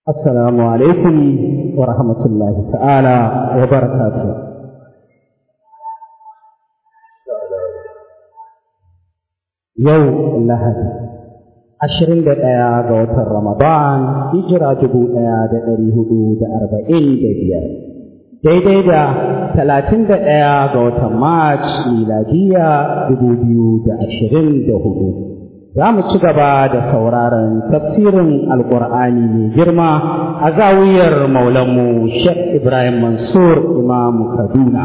السلام عليكم ورحمة الله تعالى وبركاته يوم اللهدي ashirin da ɗaya ga watan Ramadan, hijira dubu ɗaya da ɗari hudu da arba'in da biyar. Daidai da talatin da ɗaya ga watan March, miladiya dubu biyu da ashirin da hudu. Za mu ci gaba da sauraron tafsirin Alƙur'ani mai girma a zawiyar Maulanmu Sheikh Ibrahim Mansur Imam Kaduna.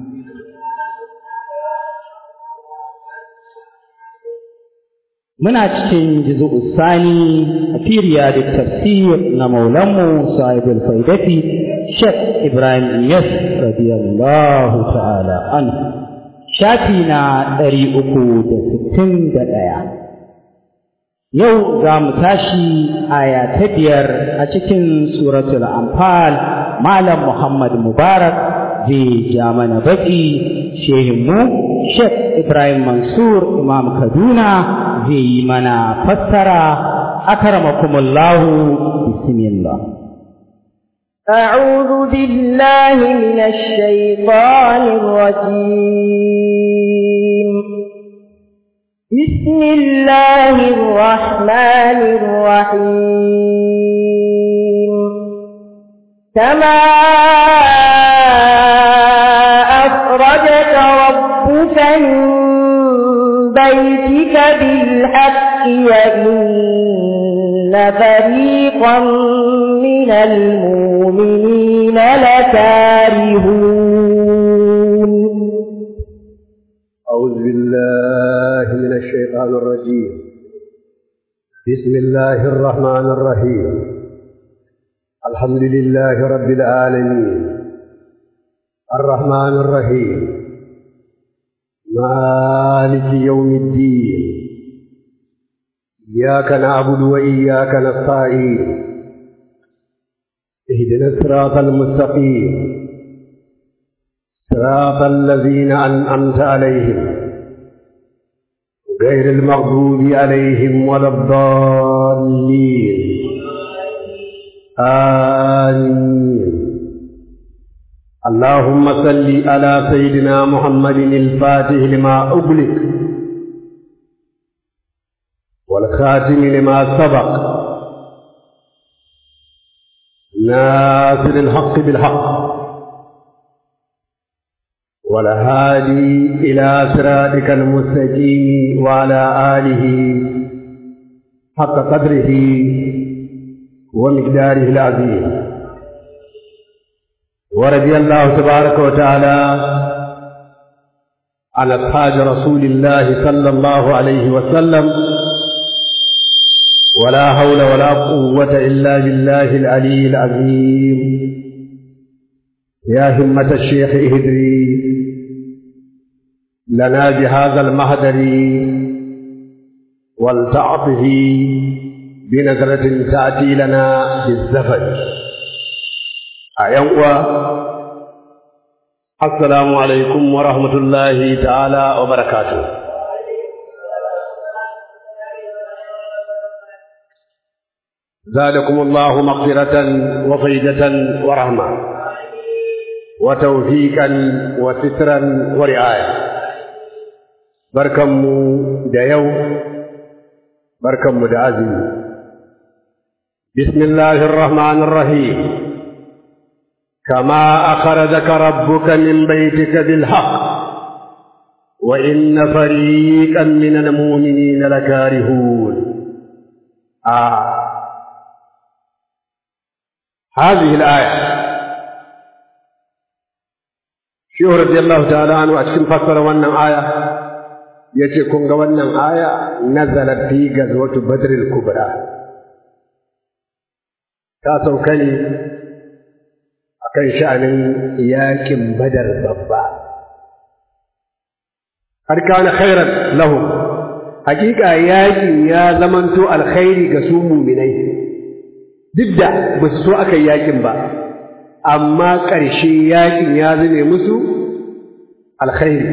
muna cikin jizu'u sani a firiya da tafsir na maulanmu sahibul faidati shek ibrahim iyas radiyallahu ta'ala an shafi na ɗari uku da sittin da ɗaya yau za mu tashi aya ta biyar a cikin suratul anfal malam muhammad mubarak zai ja mana baki shehinmu shek ibrahim mansur imam kaduna zai yi mana fassara akramakumullahu bismillah أعوذ بالله من الشيطان الرجيم بسم الله الرحمن الرحيم كما أخرجك ربك من بيتك بالحق وإن فريقا من المؤمنين لكارهون أعوذ بالله من الشيطان الرجيم بسم الله الرحمن الرحيم الحمد لله رب العالمين الرحمن الرحيم مالك يوم الدين إياك نعبد وإياك نستعين اهدنا الصراط المستقيم صراط الذين أنعمت عليهم غير المغضوب عليهم ولا الضالين آمين اللهم صل على سيدنا محمد الفاتح لما أغلق والخاتم لما سبق ناصر الحق بالحق والهادي إلى صراطك المستقيم وعلى آله حق قدره ومقداره العظيم ورضي الله تبارك وتعالى عن أصحاب رسول الله صلى الله عليه وسلم ولا حول ولا قوة إلا بالله العلي العظيم يا همة الشيخ اهدري لنا بهذا المهدر ولتعطه بنظرة تأتي لنا بالزفر أيوة السلام عليكم ورحمة الله تعالى وبركاته زادكم الله مغفرة وفيدة ورحمة وتوفيقا وسترا ورعاية بركم ديو بركم دعزي بسم الله الرحمن الرحيم كما أخرجك ربك من بيتك بالحق وإن فريقا من المؤمنين لكارهون آه. هذه الآية شيخ رضي الله تعالى عنه أشكم فسر wannan aya yace kun ga wannan aya nazalat fi gazwatu badr al-kubra ta sauka ne akan sha'anin yakin badar babba har kana khairan lahum hakika yakin ya zamanto alkhairi ga su mu'minai duk da ba su so aka yi yakin ba amma ƙarshe yakin ya zame musu alkhairi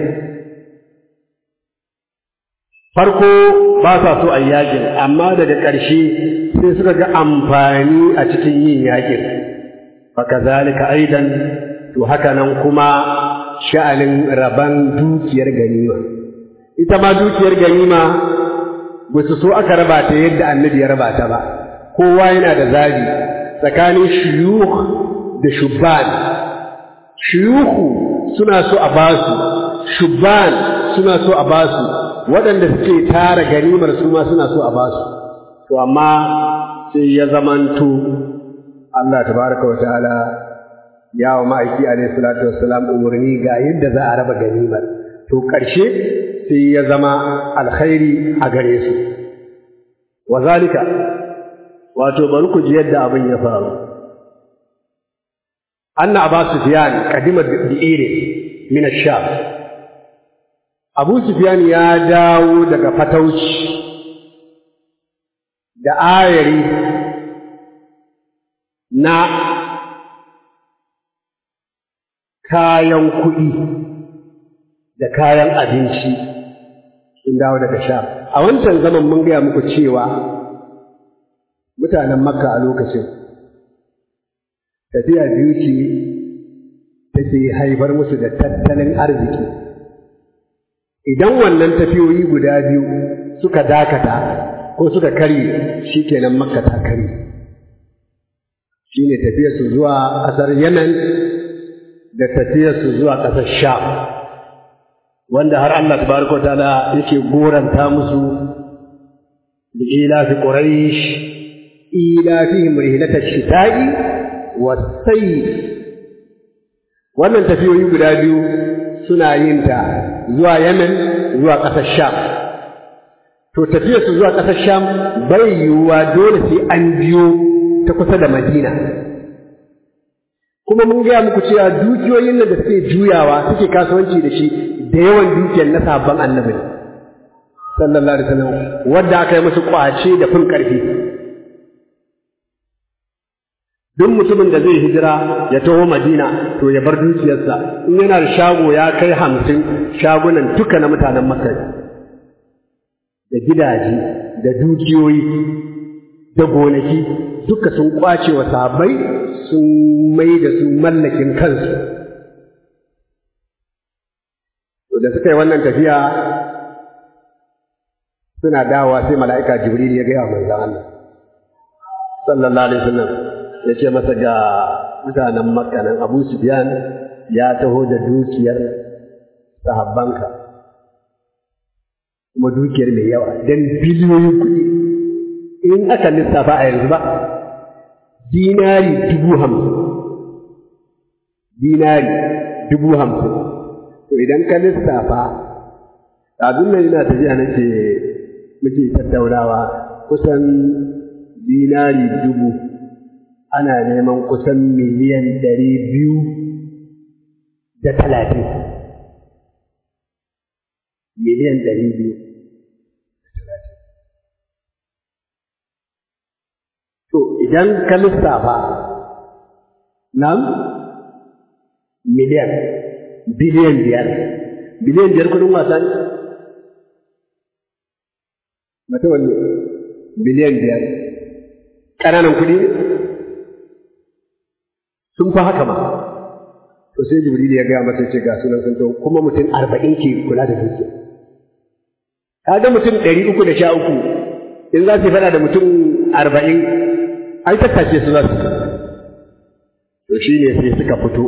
farko ba sa so a yakin amma daga ƙarshe sai suka ga amfani a cikin yin yakin fakazalika aidan to haka nan kuma sha'anin raban dukiyar ganima ita ma dukiyar ganima ba su so aka raba ta yadda annabi ya raba ta ba kowa yana da zabi tsakanin shuyukh da shubban shuyukhu suna so a basu shubban suna so a basu waɗanda suke tara ganimar su ma suna so a basu to amma sai ya zamanto Allah tabaraka wa ta'ala ya wa ma'aiki alaihi salatu wassalam umarni ga yadda za a raba ganimar to ƙarshe sai ya zama alkhairi a gare su wa zalika wato bari ku ji yadda abin ya faru anna aba sufyan kadima bi'ire min ash-sham abu sufyan ya dawo daga fatauci da ayari na kayan kuɗi da kayan abinci sun dawo daga sha a wancan zaman mun gaya muku cewa mutanen makka a lokacin tafiya biyu ce take haifar musu da tattalin arziki idan wannan tafiyoyi guda biyu suka dakata ko suka karye shikenan makka ta karye shine tafiyarsu zuwa ƙasar yemen da tafiyarsu zuwa ƙasar sham wanda har Allah tabaraka ta'ala yake goranta musu da ilafi quraish ilafihim rihlata shita'i was-sayf wannan tafiyoyi guda biyu suna yin ta zuwa Yemen zuwa ƙasar Sham to tafiyar su zuwa ƙasar Sham bai yiwuwa dole sai an biyo ta kusa da Madina kuma mun gaya muku cewa dukiyoyin da suke juyawa suke kasuwanci da shi da yawan dukiyar na sabon annabi sallallahu alaihi wasallam wanda aka yi musu kwace da fin karfi duk mutumin da zai hijira ya taho Madina to ya bar dukiyarsa in yana da shago ya kai hamsin shagunan duka na mutanen Makka da gidaje da dukiyoyi da gonaki duka sun kwace wa sahabbai sun mai da su mallakin kansu to da suka yi wannan tafiya suna dawowa sai mala'ika jibril ya gaya wa manzon Allah sallallahu alaihi wasallam ya ce masa ga mutanen makka nan abu sufyan ya taho da dukiyar sahabbanka kuma dukiyar mai yawa don biliyoyin kuɗi in aka lissafa a yanzu ba dinari dubu hamsin dinari dubu hamsin to idan ka lissafa abin nan yana tafiya nake muke tattaunawa kusan dinari dubu ana neman kusan miliyan ɗari biyu da talatin miliyan ɗari biyu to idan ka lissafa nan miliyan biliyan biyar biliyan biyar kudin wasa ne mata wanne biliyan biyar ƙananan kuɗi ne sun fi haka ma to sai jibril ya gaya masa ce ga sunan sun to kuma mutum arba'in ke kula da dukiya kaga mutum ɗari uku da sha uku in za su faɗa da mutum arba'in ai tattace su za su to shi ne sai suka fito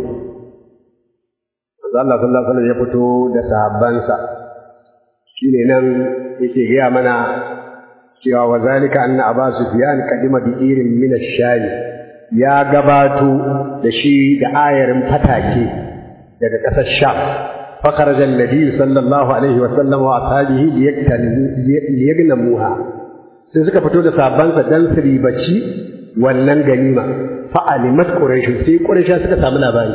Allah sallallahu alaihi wasallam ya fito da sahabbansa shine nan yake gaya mana cewa wa zalika anna aba sufyan qadima bi irin min ash-sham ya gabato da shi da ayarin fatake daga ƙasar sham فخرج النبي صلى الله عليه وسلم وأصحابه ليغنموها sai suka fito da sabansa dan su ribaci wannan ganima fa'alimat quraish sai quraish suka samu labari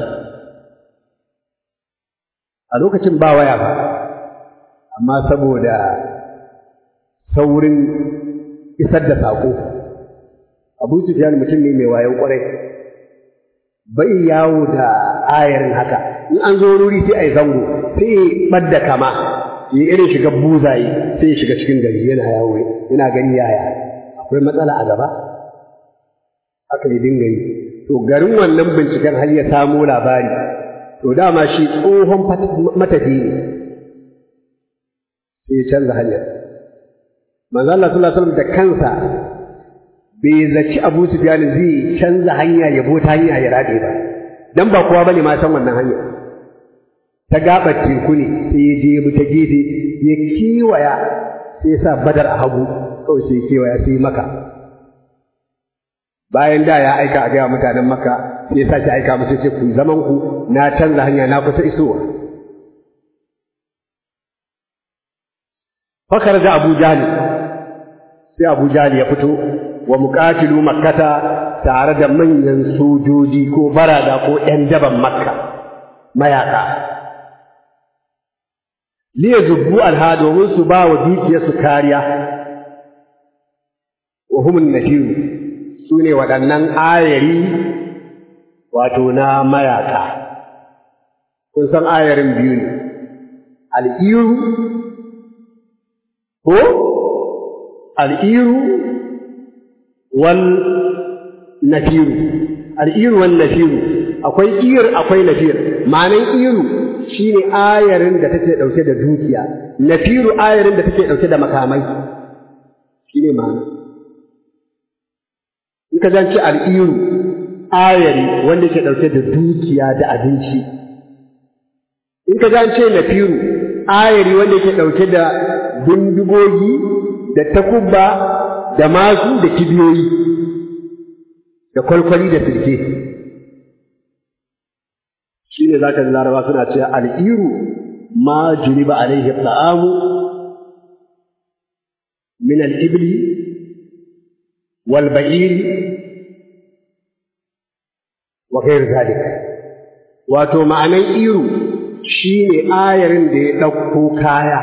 a lokacin ba waya ba amma saboda saurin isar da sako Abu Sufyan mutum ne mai wayan kwarai bai yawo da ayarin haka in an zo ruri sai a yi zango sai ya ɓadda kama ya irin shiga buzaye sai ya shiga cikin gari yana yawo yana gani yaya akwai matsala a gaba aka yi dinga yi to garin wannan binciken har ya samo labari to dama shi tsohon matafi ne sai ya canza hanyar manzo Allah sallallahu alaihi wasallam da kansa bai zaci Abu Sufyan zai canza hanya ya bota hanya ya rade ba dan ba kowa bane ma san wannan hanya ta gabar teku ne sai ya je ya ta gefe ya kiwaya sai ya sa badar a hagu kawai sai ya kewaya sai maka bayan da ya aika a gaya mutanen maka sai ya sake aika musu ce ku zaman ku na canza hanya na kusa isowa fakar da abu jali sai abu jali ya fito wa muqatilu makkata tare da manyan sojoji ko barada ko ƴan daban makka mayaka liya zubbu alha domin su ba wa dukiyarsu kariya wa humun nafiru su ne waɗannan ayari wato na mayaka kun san ayarin biyu ne al'iru ko al'iru wal nafiru al'iru wal nafiru akwai ir akwai nafir ma'anan iru shine ayarin da take ɗauke da dukiya nafiru ayarin da take ɗauke da makamai shine ma'ana in ka zance al'iru ayari wanda ke ɗauke da dukiya da abinci in ka zance nafiru ayari wanda ke ɗauke da bindigogi da takubba da masu da kibiyoyi da kwalkwali da sirke shi ne za ka laraba suna cewa al'iru ma juriba alaihi ta'amu min al'ibli wal ba'iri wa gairu zalika wato ma'anan iru shi ne ayarin da ya ɗauko kaya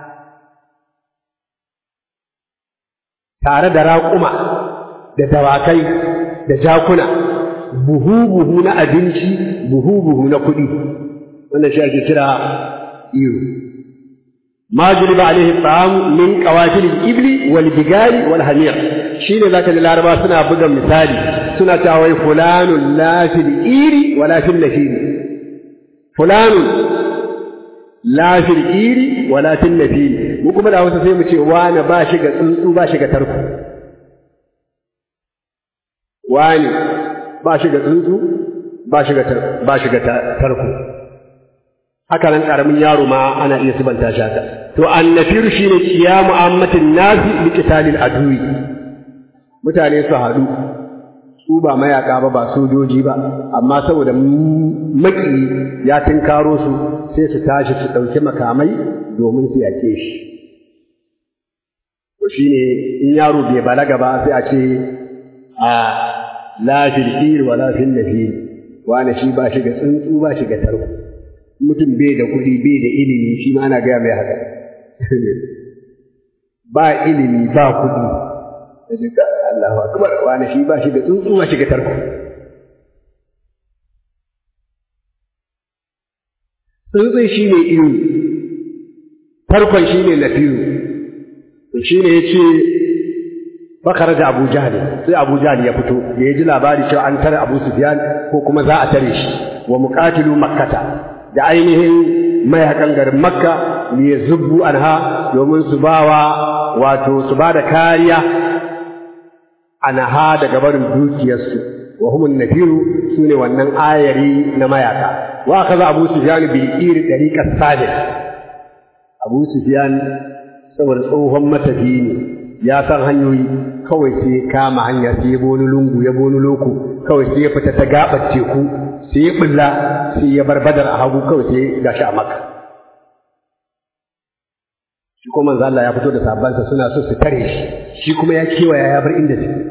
tare da raƙuma da dawakai da jakuna buhu-buhu na abinci buhu-buhu na kuɗi wannan shi ake kira iru ma juriba alaihi ta'am min qawatil ibli wal bigali wal hamir shine zaka ji laraba suna buga misali suna cewa wai fulanun la fil iri wala fil nafir fulanun la fil iri wala fil nafir mu kuma da Hausa sai mu ce wani ba shi ga tsuntsu ba shi ga tarko wani ba shi ga tsuntsu ba shi ga ba shi ga tarko haka nan karamin yaro ma ana iya sibanta shi haka to annafir shine qiyamu ammatin nasi li qitalil adwi mutane su hadu su ba mayaka ba ba sojoji ba amma saboda maki ya tinkaro su sai su tashi su dauki makamai domin su yake shi to shine in yaro bai balaga ba sai a ce a la fil ir wala fil nafir wani shi ba shi ga tsuntsu ba shi ga tarko mutum bai da kuɗi bai da ilimi shi ma ana gaya mai haka ba ilimi ba kuɗi da jika Allahu akbar wani shi ba shi da tsuntsu ba shi ga tarko tsuntsun shi ne iyo tarkon shi ne nafiyu shi ne ya ce bakar da Abu Jahl sai Abu Jahl ya fito da ya ji labari cewa an tare Abu Sufyan ko kuma za a tare shi wa muqatilu makkata da ainihin mayakan garin Makka ne zubbu anha domin su bawa wato su ba da kariya anha daga barin dukiyarsu wa humun nafiru sune wannan ayari na mayaka wa kaza Abu Sufyan bil iri dariqas sabiq Abu Sufyan saboda tsohon matafi ne ya san hanyoyi kawai sai kama hanya sai ya boni lungu ya boni loko kawai sai ya fita ta gabar teku sai ya bulla sai ya bar badar a hagu kawai sai ga shi a maka shi kuma manzo Allah ya fito da sabansa suna so su tare shi shi kuma ya kewaya ya bar inda suke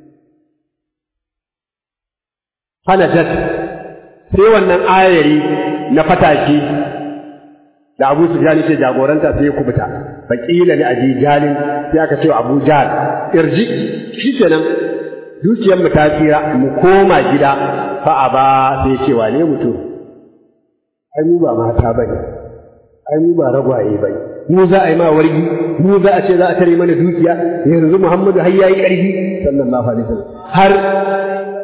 fanajat sai wannan ayari na fataki da Abu Sufyan ce jagoranta sai ya kubuta faqila li abi jalin sai aka ce Abu Jal irji shikenan dukiyar mu ta tsira mu koma gida fa aba sai ce wane mutum ai mu ba mata bane ai mu ba ragwaye bane mu za a yi ma wargi mu za a ce za a tare mana dukiya yanzu Muhammadu har yayi karfi sallallahu alaihi wasallam har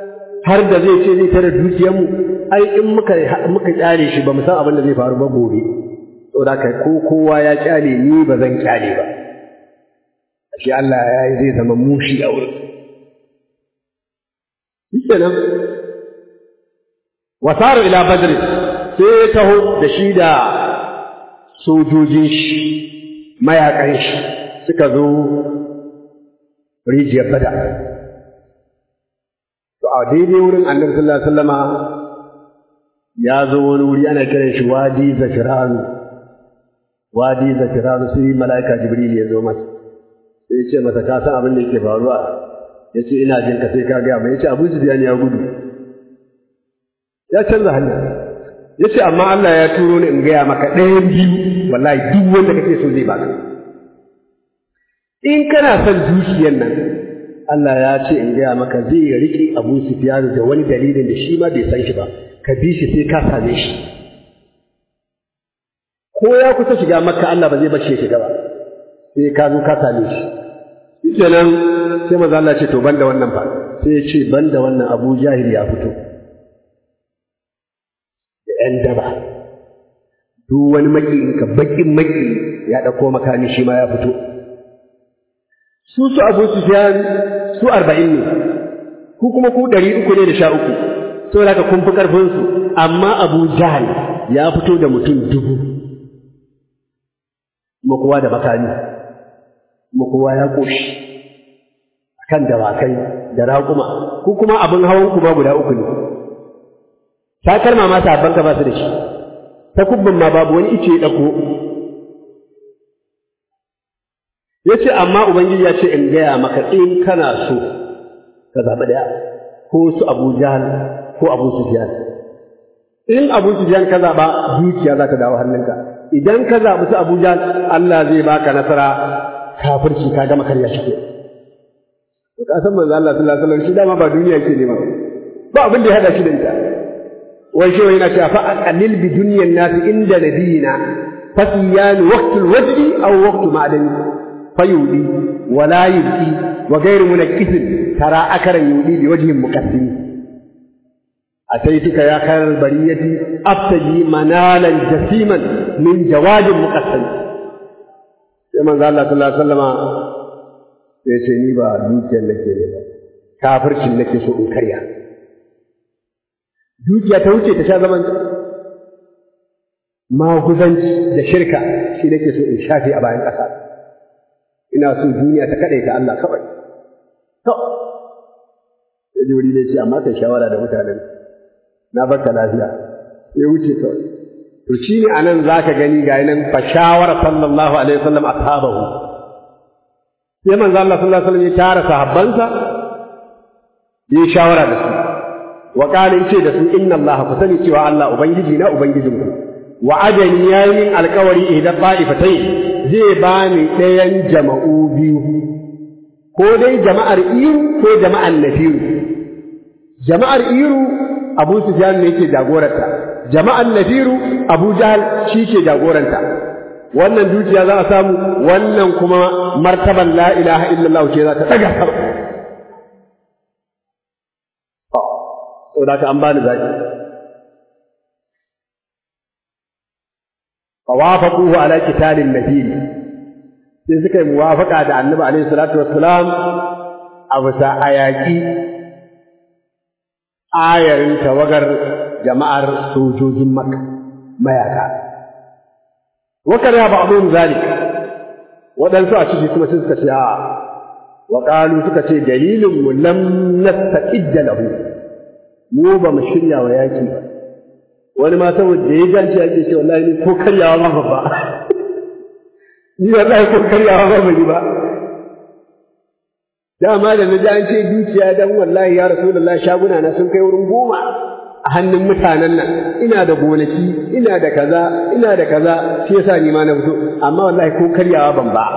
har da zai ce zai tare dukiyarmu ai in muka muka kyale shi ba mu san abin da zai faru ba gobe saboda kai ko kowa ya kyale ni ba zan kyale ba shi Allah ya yi zai zama mushi a wurin shikenan wasaru ila badr sai ya taho da shi da sojojin shi mayakan shi suka zo rijiyar bada to a daidai wurin annabi sallallahu alaihi wasallama ya zo wani wuri ana kiran shi wadi zafiran wadi zafiran sai mala'ika jibril ya zo masa sai ya ce masa ka san abin da yake faruwa ya ce ina jin ka sai ka gaya mai ya ce abu sufyan ya gudu ya canza hanya ya ce amma Allah ya turo ni in gaya maka ɗayan biyu wallahi duk wanda kake so zai baka in kana son dukiyar nan Allah ya ce in gaya maka zai riƙe Abu Sufyan da wani dalilin da shi ma bai san shi ba ka bi shi sai ka same shi ko ya kusa shiga makka Allah ba zai bar shi ya shiga ba sai ka zo ka same shi kenan sai maza Allah ce to banda wannan fa sai ya ce banda wannan Abu Jahil ya fito da ‘yan daba duk wani maƙiyinka baƙin maƙi ya ɗauko makami shi ma ya fito su su Abu Sufyan su arba'in ne ku kuma ku ɗari uku ne da sha uku saboda haka kun fi ƙarfinsu amma Abu Jahal ya fito da mutum dubu kuma kowa da makami kuma kowa ya ƙoshi kan dawakai da raƙuma ku kuma abin hawan ku ba guda uku ne takalma ma sabban ka ba su da shi takubbin ma babu wani ice ya ɗauko ya ce amma ubangiji ya ce in gaya maka in kana so ka zaɓi ɗaya ko su abu jahal ko abu sufyan in abu sufyan ka zaɓa dukiya za ta dawo hannunka idan ka zaɓi su abu jahal Allah zai baka nasara kafirci ka gama karya shi ke ka san manzo Allah sallallahu alaihi wasallam shi dama ba duniya ke nema ba abin da ya hada shi da ita wai shi yana cewa fa aqallil bi dunyan nas inda nabiyina fasiyan waqtul wajdi aw waqtu ma'dani fayudi wala yubqi wa ghayru munakkis tara akaran yudi bi wajhin muqaddim أتيتك يا خير البرية أبتجي منالا جسيما من جواد مقسم كما قال الله صلى الله عليه وسلم sai ce ni ba dukiyar nake ne ba kafircin nake so in karya dukiya ta wuce ta sha zaman maguzanci da shirka shi nake so in shafe a bayan ƙasa ina so duniya ta kaɗai ta Allah kawai to sai jori ne ce amma kai shawara da mutanen na baka lafiya ya wuce kawai to shi ne anan zaka gani ga nan fa shawara sallallahu alaihi wasallam ashabahu sai manzo Allah sallallahu alaihi wasallam ya tara sahabbansa yi shawara da su wa qala ce da su inna Allah ku sani cewa Allah ubangiji na ubangijinku wa ajani yayin alkawari idan ba'ifatai zai bani ɗayan jama'u biyu ko dai jama'ar iru ko jama'ar nafiru jama'ar iru Abu Sufyan ne yake jagoranta jama'ar nafiru Abu Jahal shi ke jagoranta wannan dukiya za a samu wannan kuma martaban la ilaha illallah ce za ta daga sama saboda ka an bani zaki fawafaquhu ala qitalin nabil sai suka yi muwafaqa da annabi alaihi salatu wassalam a bisa ayaki ayarin tawagar jama'ar sojojin makka mayaka wakar ya ba'dun zalik waɗansu a ciki kuma sun suka ce a wa qalu suka ce dalilin mu lam nastaqidda lahu mu ba mu shirya wa yaki ba wani ma saboda ya ganci yake ce wallahi ni ko karyawa ma babba ni wallahi ko karyawa ma bari ba dama da na ji an ce dukiya dan wallahi ya rasulullahi shaguna na sun kai wurin goma a hannun mutanen nan ina da gonaki ina da kaza ina da kaza shi yasa ni ma na fito amma wallahi ko karyawa ban ba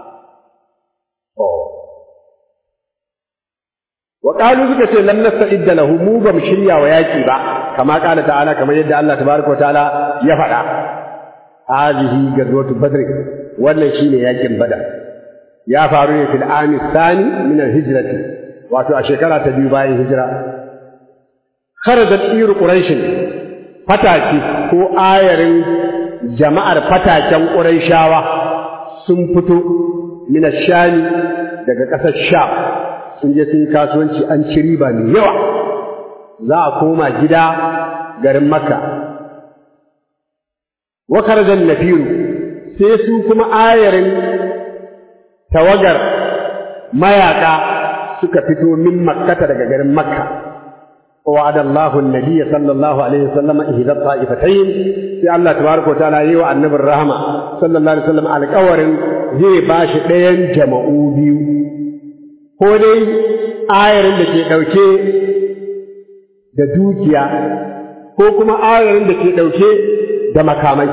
wa qalu suka ce lam nasta'idda lahu mu ba mu shirya wa yaki ba kama qala ta'ala kamar yadda Allah tabaraka wa ta'ala ya faɗa hadhihi gazwatu badr wannan shine yakin badar ya faru ne fil ami thani min al hijrati wato a shekara ta biyu bayan hijira kharajat iru quraish fataki ko ayarin jama'ar fataken quraishawa sun fito min shami daga ƙasar sham sun je sun kasuwanci an ci riba mai yawa za a koma gida garin makka wa kharajan nafiru sai su kuma ayarin tawagar mayaka suka fito min makkata daga garin makka وعد الله النبي صلى الله عليه وسلم إحدى الطائفتين في الله تبارك وتعالى يو النبي الرحمة صلى الله عليه وسلم على قور زي باش دين جمعو بيو ko dai ayarin da ke ɗauke da dukiya ko kuma ayarin da ke ɗauke da makamai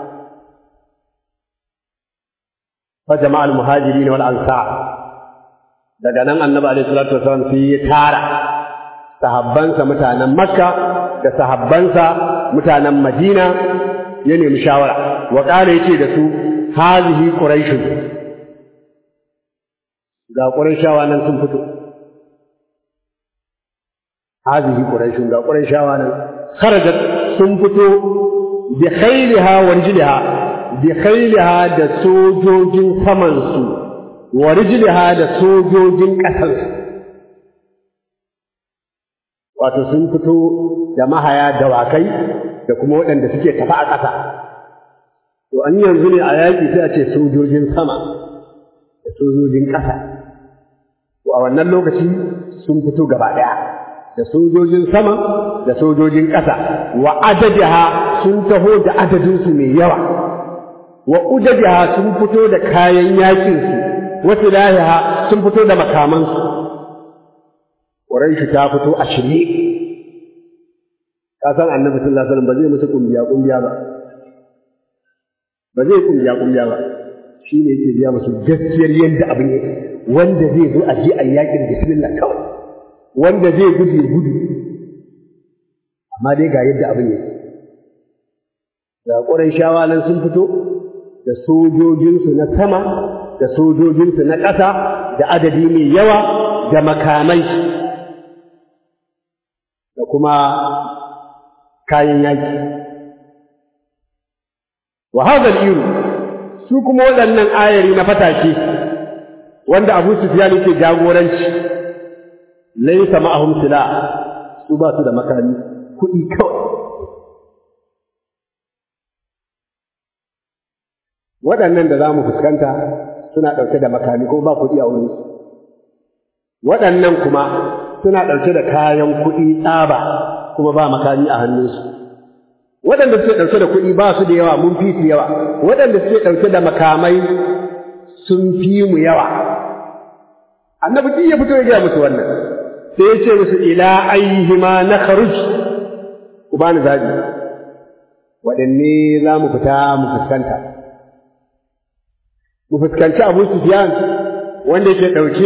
fa jama'al muhajirin wal ansar daga nan annabi alaihi salatu wasallam sai ya tara sahabbansa mutanen makka da sahabbansa mutanen madina ya nemi shawara wa ƙara yace da su hazihi quraish ga qurayshawa nan sun fito hazihi quraish ga qurayshawa nan kharajat sun fito bi khayliha wa rijliha bi khayliha da sojojin saman su wa rijliha da sojojin ƙasar su wato sun fito da mahaya dawakai da kuma waɗanda suke tafi a ƙasa to an yanzu ne a yaƙi sai a ce sojojin sama da sojojin ƙasa to a wannan lokaci sun fito gaba ɗaya da sojojin sama da sojojin ƙasa wa adadiha sun taho da adadinsu mai yawa wa udadiha sun fito da kayan yaƙinsu wa silahiha sun fito da makamansu Quraish ta fito a shirye ka san Annabi sallallahu alaihi wasallam ba zai musu kumbiya kumbiya ba ba zai kumbiya kumbiya ba shine yake biya musu gaskiyar yadda abin yake wanda zai zo a je a yakin bismillah kawai wanda zai gudu ya gudu amma dai ga yadda abin yake ga Qurayshawa nan sun fito da sojojinsu na sama da sojojinsu na ƙasa da adadi mai yawa da makamai da kuma kayan yaki wa hadha iru su kuma waɗannan ayari na fatake wanda Abu Sufyan yake jagoranci laysa ma'ahum sila su ba su da makami kuɗi kawai waɗannan da za mu fuskanta suna ɗauke da makami ko ba kuɗi a wurinsu waɗannan kuma suna ɗauke da kayan kuɗi tsaba kuma ba makami a hannunsu waɗanda suke ɗauke da kuɗi ba su da yawa mun fi su yawa waɗanda suke ɗauke da makamai sun fi mu yawa annabi duk ya fito ya gaya musu wannan sai ya ce musu ila ayyihima na kharuj ku bani zabi waɗanne za mu fita mu fuskanta mu fuskanci abu sufyan wanda yake ɗauke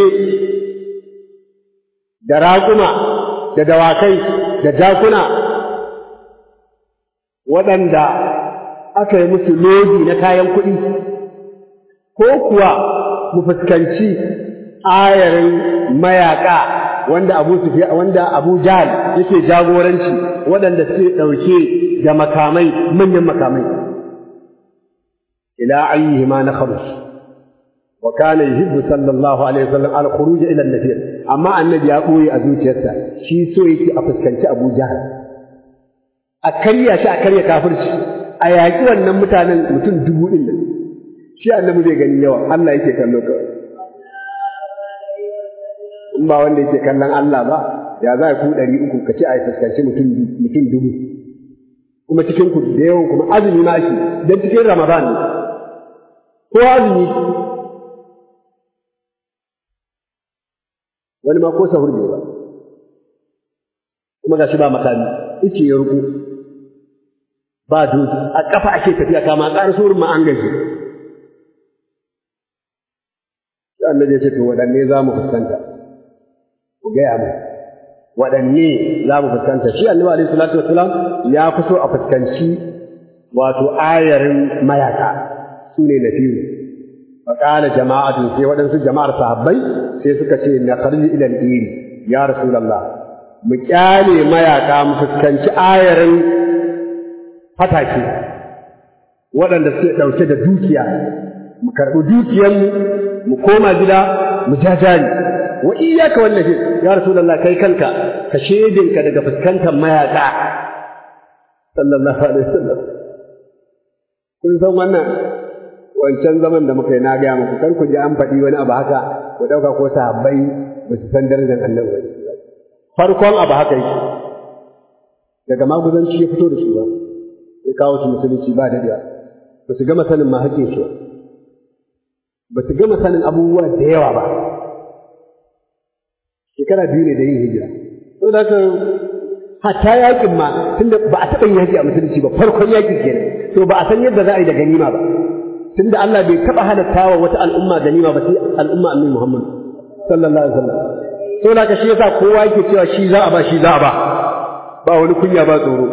da raƙuma da dawakai da jakuna waɗanda aka yi musu lodi na kayan kuɗi ko kuwa mu fuskanci ayarin mayaƙa wanda Abu Sufyan wanda Abu Jahl yake jagoranci waɗanda suke ɗauke da makamai manyan makamai ila ayyihima na kharuj wa kana yuhibbu sallallahu alaihi wasallam al khuruj ila an-nafir amma annabi ya ɓoye a zuciyarsa shi so yake a fuskanci Abu Jahal a karya shi a karya kafirci a yaƙi wannan mutanen mutum dubu ɗin nan shi annabi bai gani yawa Allah yake kallo kawai in ba wanda yake kallon Allah ba ya za ku ɗari uku ka ce a fuskanci mutum mutum dubu kuma cikin ku da yawan kuma azumi ma shi don cikin Ramadan ne ko azumi wani ma ko sahur ne ba kuma gashi ba makami ice ya ruku ba doki a kafa ake tafiya kama ƙar surin ma an gaji sai annabi ya ce to waɗanne za mu fuskanta ku gaya mu waɗanne za mu fuskanta shi annabi alaihi salatu wasalam ya fi so a fuskanci wato ayarin mayaka su ne nafiru فقال جماعة في ودن جماعة صحابي sai suka ce na kharji ila al-iri ya rasulullah mu kyale mayaka mu fuskanci ayarin fatake waɗanda suke ɗauke da dukiya mu karɓi dukiyarmu mu koma gida mu jajari wa iyyaka wallahi ya rasulullah kai kanka ka shedinka daga fuskantar mayaka sallallahu alaihi wasallam kun san wannan wancan zaman da muka yi na gaya muku kar ku ji an faɗi wani abu haka ku ɗauka ko sahabbai ba su san darajar annabi ba farkon abu haka yake daga maguzanci ya fito da su ba ya kawo su musulunci ba da ba su gama sanin ma haƙƙin su ba su gama sanin abubuwa da yawa ba shekara biyu ne da yin hijira to da ka hatta yakin ma tunda ba a taɓa yin yaƙi a musulunci ba farkon yaƙi kenan to ba a san yadda za a yi da ganima ba tunda Allah bai taɓa halatta wa wata al'umma ganima ba sai al'umma annabi Muhammad sallallahu alaihi wasallam to da ka shi yasa kowa yake cewa shi za a ba shi za a ba ba wani kunya ba tsoro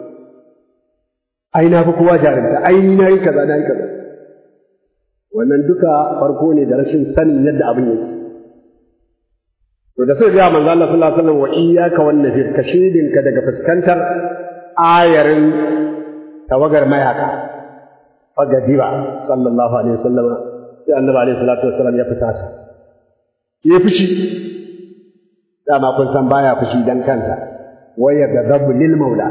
ai na fi kowa jarumta ai ni na yi kaza na yi kaza wannan duka farko ne da rashin sanin yadda abin yake to da sai ga manzo Allah sallallahu alaihi wasallam wa iyyaka wan nafir ka shedinka daga fuskantar ayarin tawagar mayaka fagadiba sallallahu alaihi wasallam sai annabi alaihi salatu wasallam ya fita ta ya fushi dama kun san baya fushi dan kansa waya gadabu lil maula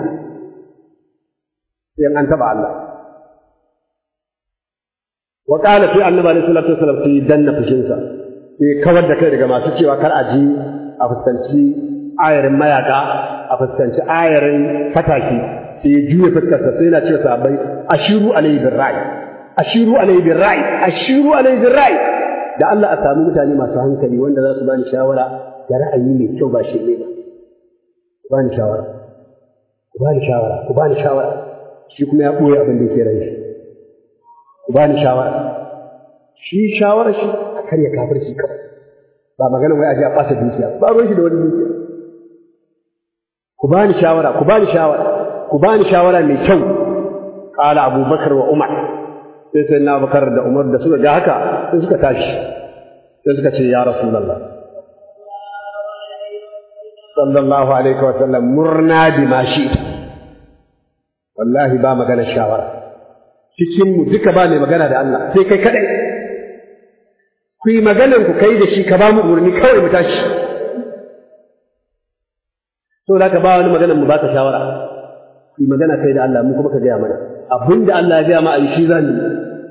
sai an taba Allah wa qala fi annabi alaihi salatu wasallam sai danna fushinsa sai kawar da kai daga masu cewa kar a ji a fuskanci ayarin mayaka a fuskanci ayarin fataki sai ya juya fuskarsa sai yana cewa sahabbai ashiru alayhi bir ra'i ashiru alayhi bir ra'i ashiru alayhi bir ra'i da Allah a sami mutane masu hankali wanda za su bani shawara da ra'ayi mai kyau ba shi ne ba ku bani shawara ku bani shawara ku bani shawara shi kuma ya ɓoye abin da yake ran shi ku bani shawara shi shawara shi a karya kafirci kawai ba magana wai a je a ɓata dukiya ba ruwan shi da wani dukiya ku bani shawara ku bani shawara ku bani shawara mai kyau qala abubakar wa umar sai sai na bakar da umar da suka ga haka sai suka tashi sai suka ce ya rasulullah sallallahu alaihi wa sallam murna bi ma shi'ta wallahi ba magana shawara cikin mu duka ba mai magana da Allah sai kai kadai ku yi maganan ku kai da shi ka ba mu umarni kawai mu tashi to da ka ba wani maganan mu ba ka shawara ku yi magana kai da Allah mu kuma ka gaya mana abinda Allah ya gaya ma a yi shi za mu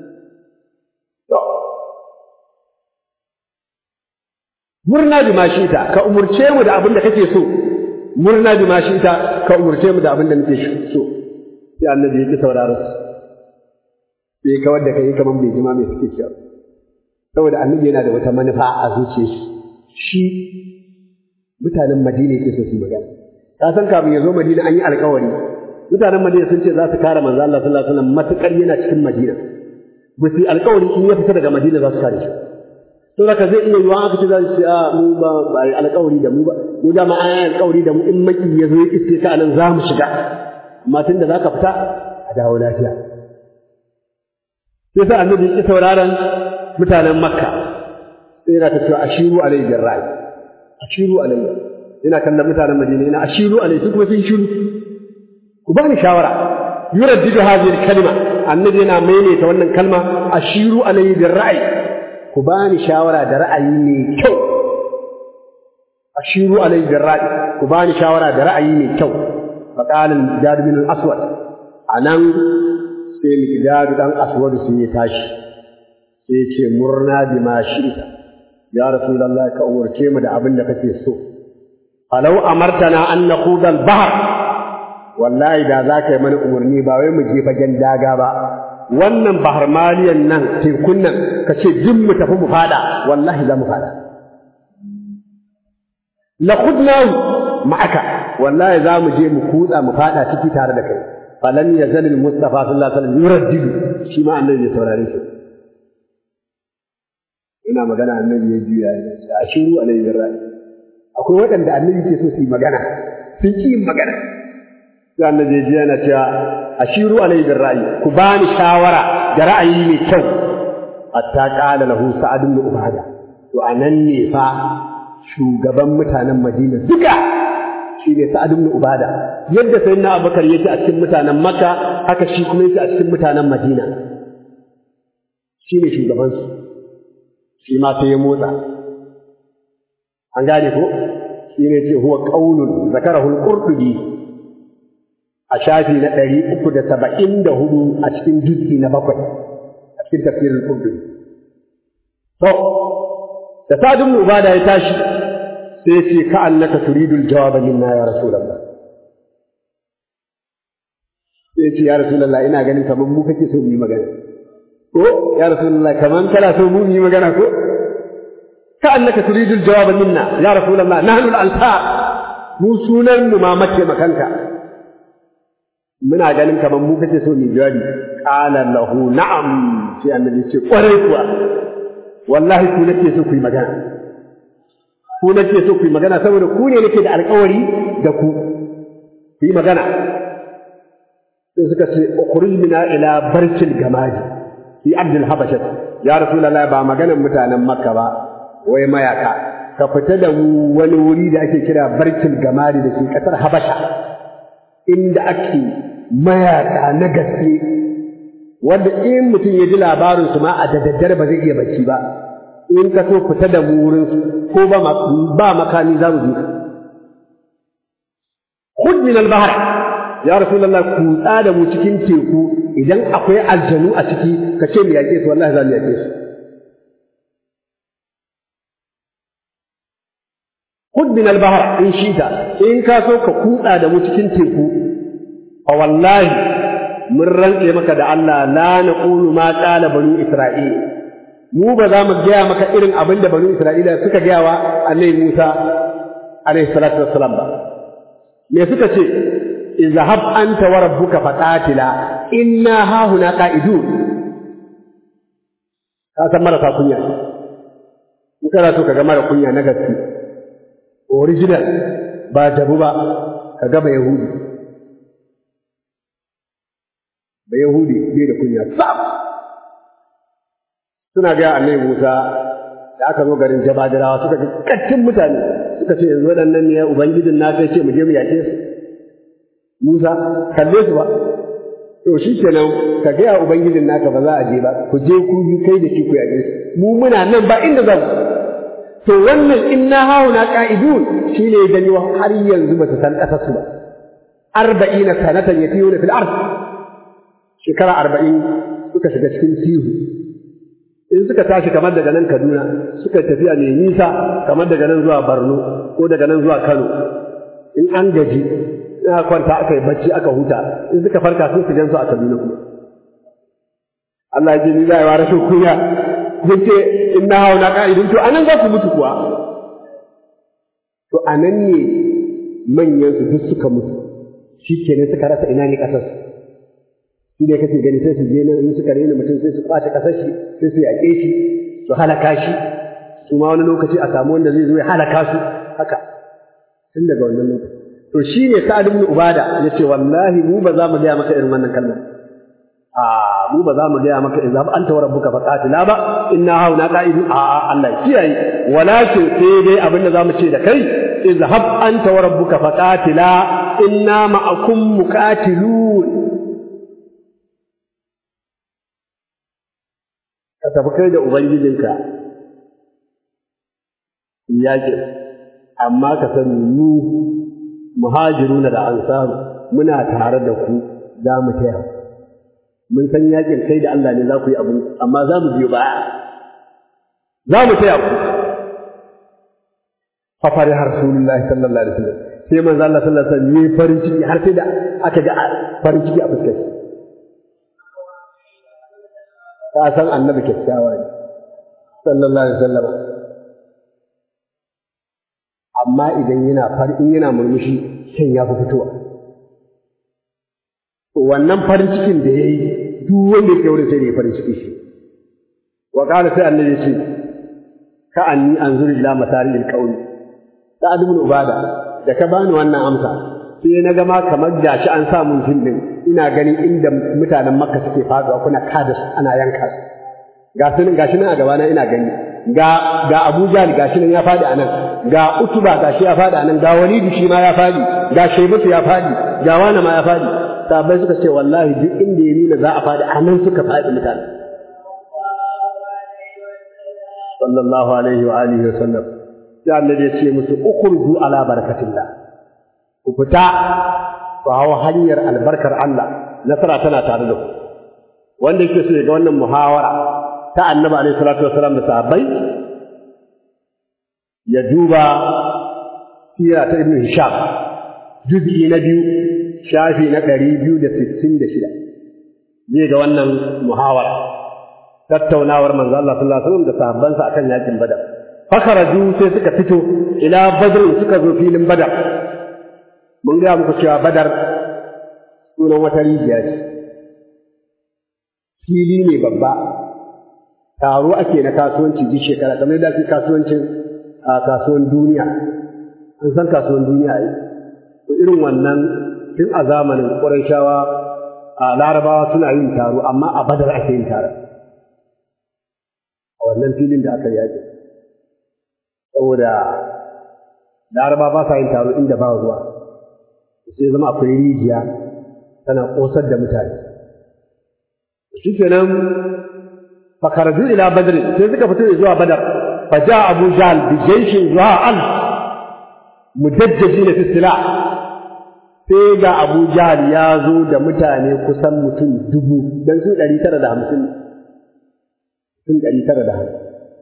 murna bi ma ta ka umurce mu da abin da kake so murna bi ma ta ka umurce mu da abin da muke so sai annabi ya ki sauraron su sai kawar da kai kaman bai jima mai suke cewa saboda annabi yana da wata manufa a zuciyar shi mutanen Madina yake so su magana ka san kafin ya zo Madina an yi alkawari mutanen Madina sun ce za su kare manzo Allah sallallahu alaihi wasallam matukar yana cikin Madina ba su yi alkawari in ya fita daga Madina za su kare shi to haka zai iya yiwa aka ce za su ce a mu ba ba yi alkawari da mu ba mu da ma an yi alkawari da mu in maki ya zo ya iske ka anan za mu shiga amma tunda za ka fita a dawo lafiya sai sa annabi ya sauraron mutanen Makka sai yana ta cewa ashiru alayhi birra'i ashiru alayhi yana kallon mutanen Madina yana ashiru alayhi su kuma sun shiru ku bani shawara yuraddidu hadhihi kalma annabi yana maimaita wannan kalma ashiru alayhi birra'i ku bani shawara da ra'ayi mai kyau ashiru alayhi birra'i ku bani shawara da ra'ayi mai kyau fa qala al-miqdad bin al-aswad anan sai miqdad dan aswad sun yi tashi sai ce murna bima shi'ta ya rasulullahi ka umurce mu da abin da kake so falau amartana an naquda al-bahr wallahi da za ka yi mana umarni ba wai mu je fagen daga ba wannan bahar maliyan nan tekun nan ka ce duk mu tafi mu fada wallahi za mu fada la khudnahu ma'aka wallahi za mu je mu kutsa mu fada ciki tare da kai falan yazal al mustafa sallallahu alaihi wasallam yuraddidu shi ma annabi ya saurare shi ina magana annabi ya juya ya ce ashiru alaihi ra'i akwai waɗanda annabi ke so su yi magana sun ki yin magana sai annabi ya ji yana cewa ashiru alaihi bin ra'ayi ku bani shawara da ra'ayi mai kyau hatta qala lahu sa'ad ibn ubada to anan ne fa shugaban mutanen Madina duka shi ne sa'ad ibn ubada yadda sayyidina abubakar yake a cikin mutanen makka haka shi kuma yake a cikin mutanen madina shi ne shugabansu shi ma sai ya motsa an gane ko shi ne ce huwa qaulun zakarahu al-qurtubi a shafi na ɗari uku da saba'in da hudu a cikin juz'i na bakwai a cikin tafsirin qurtubi to da sa'ad ibn ubada ya tashi sai ya ce ka annaka turidul jawaba minna ya rasulullah sai ya ce ya rasulullah ina ganin kamar mu kake so mu yi magana ko ya rasulullah kaman kana so mu yi magana ko ka annaka turidul jawaba minna ya rasulullah nahnu al-ansar mu sunan mu ma mace makanka muna ganin kaman mu kace so mu jawabi qala lahu na'am sai annabi ce kwarai kuwa wallahi ku nake so ku yi magana ku nake so ku yi magana saboda ku ne nake da alƙawari da ku ku yi magana sai suka ce ukhruj mina ila barkil gamadi fi abdul habashat ya rasulullah ba maganan mutanen makka ba wai mayaka ka fita da mu wani wuri da ake kira barkil gamadi da ke kasar habasha inda ake mayaka na gaske wanda in mutum ya ji labarin su ma a da daddare ba zai iya bacci ba in ka so fita da mu wurin su ko ba ba makami za mu bi khud min al-bahr ya rasulullah kutsa da mu cikin teku idan akwai aljanu a ciki ka ce mu yaƙe su wallahi za mu yaƙe su khud min al-bahr in shita in ka so ka kutsa da mu cikin teku fa wallahi mun rantse maka da Allah la naqulu ma qala banu isra'il mu ba za mu gaya maka irin abin da banu isra'ila suka gaya wa annabi Musa alaihi salatu wassalam ba me suka ce izhab anta wa rabbuka faqatila inna ha huna qa'idun ka san marasa kunya in kana so ka ga mara kunya na gaske original ba jabu ba ka ga ba yahudi ba yahudi bai da kunya sam suna ga annabi Musa da aka zo garin Jabadirawa suka ga kattin mutane suka ce yanzu waɗannan ne ubangijin na sai ce mu je mu yake su Musa kalle su ba to shi kenan ka ga ubangijin naka ba za a je ba ku je ku yi kai da shi ku yake su mu muna nan ba inda za mu to wannan inna hauna qa'idun shine gani har yanzu ba ta san kasar su ba arba'ina sanatan yatiyuna fil ard shekara arba'in suka shiga cikin tihu in suka tashi kamar daga nan Kaduna suka tafiya mai nisa kamar daga nan zuwa Borno ko daga nan zuwa Kano in an gaji ina kwanta aka yi bacci aka huta in suka farka sun su gansu a Kaduna kuma Allah ya ji ni zai wa rashin kunya yace inna hauna qa'idun to anan za su mutu kuwa to anan ne manyan su duk suka mutu shi kenan suka rasa ina ne kasar shi ne kake gani sai su je nan in suka rena mutum sai su kwace kasar shi sai su yaƙe shi su halaka shi su ma wani lokaci a samu wanda zai zo ya halaka su haka tun daga wannan lokaci to shi ne sa'ad ibn ubada ya ce wallahi mu ba za mu gaya maka irin wannan kalmar a mu ba za mu gaya maka idza anta wa rabbuka faqatila ba inna hauna qa'idu a a Allah kiyaye walakin sai dai abin da zamu ce da kai izhab anta wa rabbuka faqatila inna ma'akum muqatilun ka tafi kai da Ubangijinka yaƙi, amma ka sani mu muhajiruna da ansaru muna tare da ku za mu taya mun san yaƙin kai da Allah ne za ku yi abu amma za mu biyo baya za mu taya ku fa fari har rasulullahi sallallahu alaihi wasallam sai manzo Allah sallallahu alaihi wasallam ne farin ciki har sai da aka ga farin ciki a fuskar ka san annabi kyakkyawa ne sallallahu alaihi wasallam amma idan yana far in yana murmushi kan ya fi fitowa to wannan farin cikin da yayi duk wanda yake wurin sai da farin ciki shi wa qala sai annabi ya ce ka anni anzuru ila masalil qawl sa'ad ibn ubada da ka bani wannan amsa sai na ga ma kamar gashi an sa mun fil din ina ganin inda mutanen makka suke faduwa kuna kada su ana yanka su ga sunan gashi nan a gabana ina gani ga ga Abu Jahl gashi nan ya fadi anan ga Utuba gashi ya fadi anan ga Walid shi ma ya fadi ga Shaybatu ya fadi ga wani ma ya fadi sahabbai suka ce wallahi duk inda ya nuna za a fadi anan suka fadi mutane sallallahu alaihi wa alihi wa sallam sai annabi ya ce musu ukhruju ala barakatillah ku fita ku hawo hanyar albarkar Allah nasara tana tare da ku wanda yake so ya ga wannan muhawara ta annabi alaihi salatu wasalam da sahabbai ya duba sira ta ibn hisham juz'i na biyu shafi na ɗari biyu da sittin da shida zai ga wannan muhawara tattaunawar manzo Allah sallallahu alaihi wasallam da sahabbansa akan yakin badar fakharaju sai suka fito ila badr suka zo filin badar mun ga muku cewa badar sunan wata rijiya ce fili ne babba taro ake na kasuwanci duk shekara kamar da ake kasuwancin a kasuwan duniya an san kasuwan duniya yi ko irin wannan tun a zamanin ƙurayshawa a larabawa suna yin taro amma a badar ake yin taron a wannan filin da aka yaƙi saboda laraba ba sa yin taro inda ba ruwa sai zama akwai rijiya tana ƙosar da mutane shi kenan fakaraju ila badr sai suka fito zuwa badar fa ja abu jahl bi jayshin zuwa al mudajjajina fi sila sai ga abu jahl ya zo da mutane kusan mutum dubu dan su 950 sun 950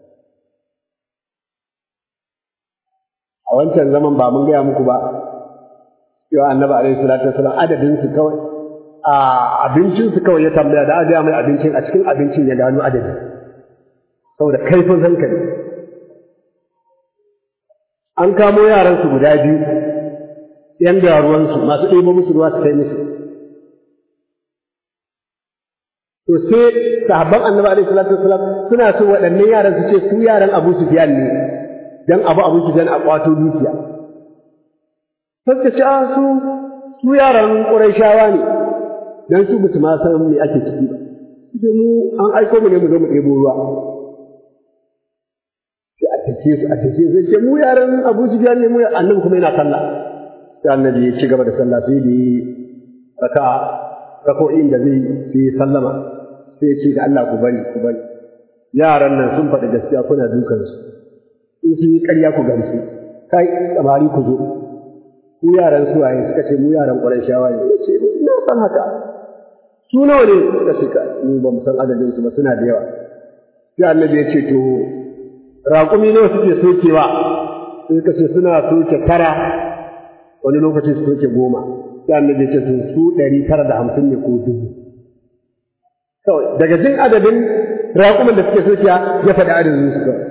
a wancan zaman ba mun gaya muku ba cewa annabi alaihi salatu wasallam adadin su kawai a abincin su kawai ya tambaya da aka mai abincin a cikin abincin ya gano adadi saboda kaifin hankali an kamo yaran su guda biyu yan ruwan su masu ɗebo musu ruwa su kai musu to sai sahabban annabi alaihi salatu wasallam suna so waɗannan yaran su ce su yaran Abu Sufyan ne dan Abu Abu Sufyan a kwato dukiya sai ce a su su yaran Qurayshawa ne dan su bisu ma san me ake ciki ba sai mu an aiko mu ne mu zo mu ɗebo ruwa sai a take su a take su sai mu yaran Abu Sufyan ne mu annabi kuma yana sallah sai annabi ya ci gaba da sallah sai da raka rako'in da zai sai sallama sai ya ce da Allah ku bari ku bari yaran nan sun faɗi gaskiya kuna dukan su in sun yi ƙarya ku gamsu kai samari ku zo ku yaran su waye suka ce mu yaran Qurayshawa ne ya ce ina san haka su nawa ne suka ce ka mu ba mu san adadin su ba suna da yawa sai annabi ya ce to raƙumi nawa suke sokewa sai suka ce suna soke tara wani lokaci su soke goma sai annabi ya ce to su ɗari tara da hamsin ne ko dubu kawai daga jin adadin raƙuman da suke sokiya ya faɗi adadin su kawai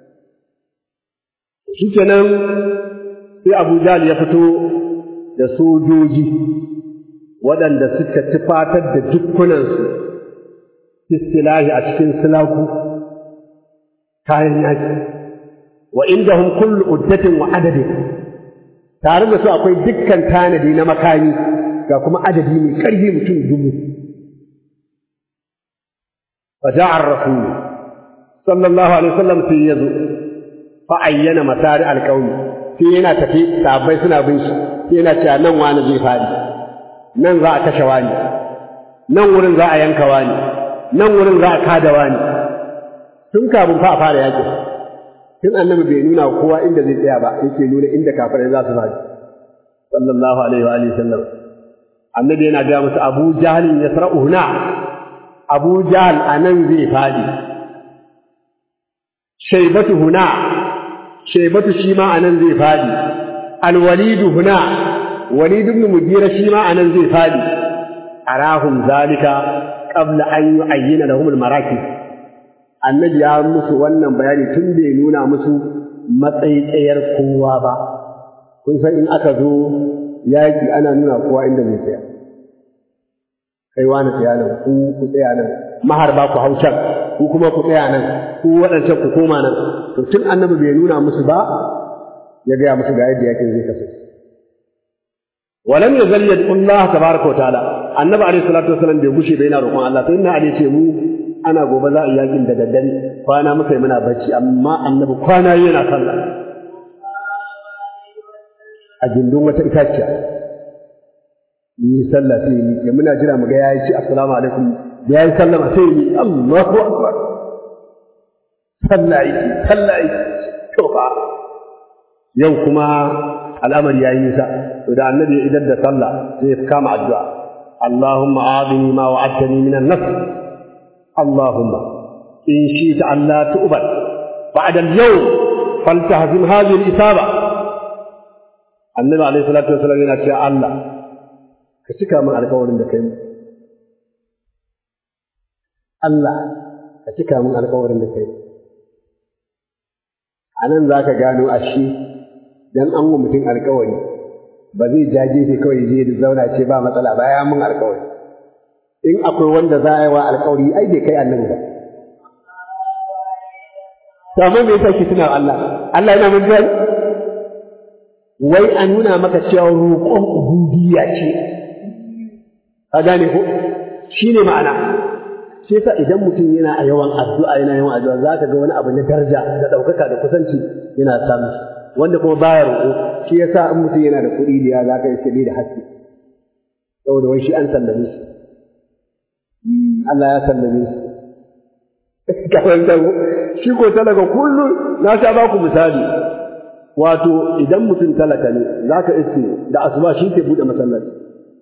shi kenan sai Abu Jahl ya fito da sojoji waɗanda suka tufatar da dukkunansu istilahi a cikin silaku kayan yaki wa indahum kullu uddatin wa adadin tare da su akwai dukkan tanadi na makami ga kuma adadi mai ƙarfi mutum dubu فجاء الرسول صلى الله عليه وسلم في يزو فأين مسار القوم sai yana tafi sahabbai suna bin shi sai yana cewa nan wani zai fadi nan za a kashe wani nan wurin za a yanka wani nan wurin za a kada wani tun kafin fa a fara yaƙi tun annabi bai nuna kowa inda zai tsaya ba yake nuna inda kafirai za su fadi sallallahu alaihi wa alihi sallam annabi yana ga musu abu jahlin yasra'u huna abu jahl anan zai fadi shaybatu huna shaybatu shi ma anan zai fadi alwalidu huna walid ibn mugira shi ma anan zai fadi arahum zalika qabla an yu'ayyana lahum almarakib annabi ya musu wannan bayani tun bai nuna musu matsayi kowa ba kun san in aka zo yaki ana nuna kowa inda zai tsaya kai wani tsaya nan ku ku tsaya nan maharba ku hau can ku kuma ku tsaya nan ku waɗancan ku koma nan to tun annabi bai nuna musu ba ya gaya musu ga yadda yakin zai kasance ولم يزل يدعو الله تبارك وتعالى النبي عليه الصلاه والسلام bai gushe bai yana roƙon Allah sai inna ali ce mu ana gobe za a yi yakin da daddare kwana muka yi muna bacci amma annabi kwana yana sallah a gindin wata itaciya yi sallah sai yi ya muna jira mu ga yayi ci assalamu alaikum da yayi sallama sai yi Allahu akbar sallah yi sallah yi to fa yau kuma al'amari yayi nisa to da annabi ya idar da sallah sai ya kama addu'a Allahumma a'dini ma wa'adtani min an-nafs Allahumma in shi'ta an la tu'bad ba'da al-yawm faltahzim hadhihi al-isaba annabi alaihi salatu wasallam yana cewa Allah ka cika min alƙawarin da kai Allah ka cika min alƙawarin da kai a nan za ka gano ashe dan an wa mutum alƙawari ba zai ja gefe kawai je da zauna ce ba matsala ba ya mun alƙawari in akwai wanda za a yi wa alƙawari ai bai kai annabi ba to amma me yasa ki tuna Allah Allah yana mun jari wai a nuna maka cewa roƙon ubudiyya ce ka gane ko shine ma'ana shi yasa idan mutum yana a yawan addu'a yana yawan addu'a za ka ga wani abu na daraja da ɗaukaka da kusanci yana samu wanda kuma baya roƙo shi yasa in mutum yana da kuɗi da za ka yi sai da haske saboda wai shi an sallame shi Allah ya sallame shi kawai da shi ko talaka kullum na sha ba ku misali wato idan mutum talaka ne za ka iske da asuba shi ke buɗe masallaci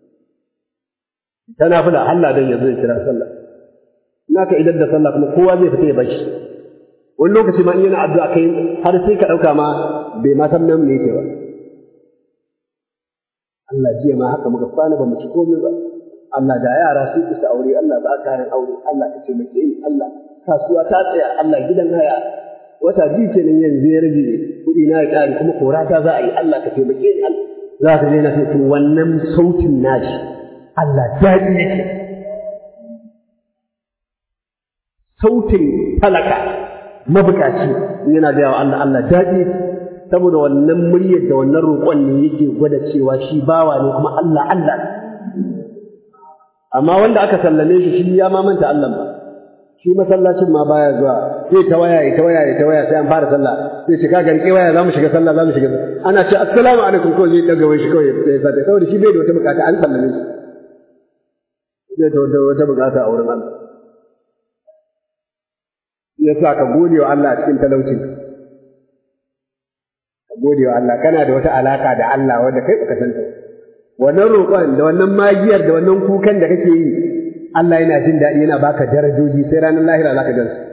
tana fula Allah dan ya zo ya kira sallah naka idan da sallah kuma kowa zai fita ya bashi wani lokaci ma in yana addu'a kai har sai ka dauka ma bai ma san nan me yake ba Allah jiya ma haka muka kwana ba mu ci komai ba Allah da yara sun isa aure Allah ba kayan aure Allah ka ce muke ni Allah kasuwa ta tsaya Allah gidan haya wata biyu kenan yanzu ya rage kuɗi na ya ƙare kuma kora ta za a yi Allah ka taimake ni Allah za ka je na sai to wannan sautin nashi Allah daɗi yake sautin talaka mabukaci yana da yawa Allah Allah daɗi saboda wannan muryar da wannan roƙon ne yake gwada cewa shi bawa ne kuma Allah Allah amma wanda aka sallame shi shi ya ma manta Allah ba shi masallacin ma baya zuwa zai ta waya ya ta waya ya ta waya sai an fara sallah sai ce ka garke waya za mu shiga sallah za mu shiga ana ce assalamu alaikum ko zai daga wai shi kawai ya fata saboda shi bai da wata bukata an sallame shi zai da wata bukata a wurin Allah ya sa ka gode wa Allah cikin talaucin ka gode wa Allah kana da wata alaka da Allah wanda kai baka san ta wannan roƙon da wannan magiyar da wannan kukan da kake yi Allah yana jin daɗi yana baka darajoji sai ranar lahira zaka gan su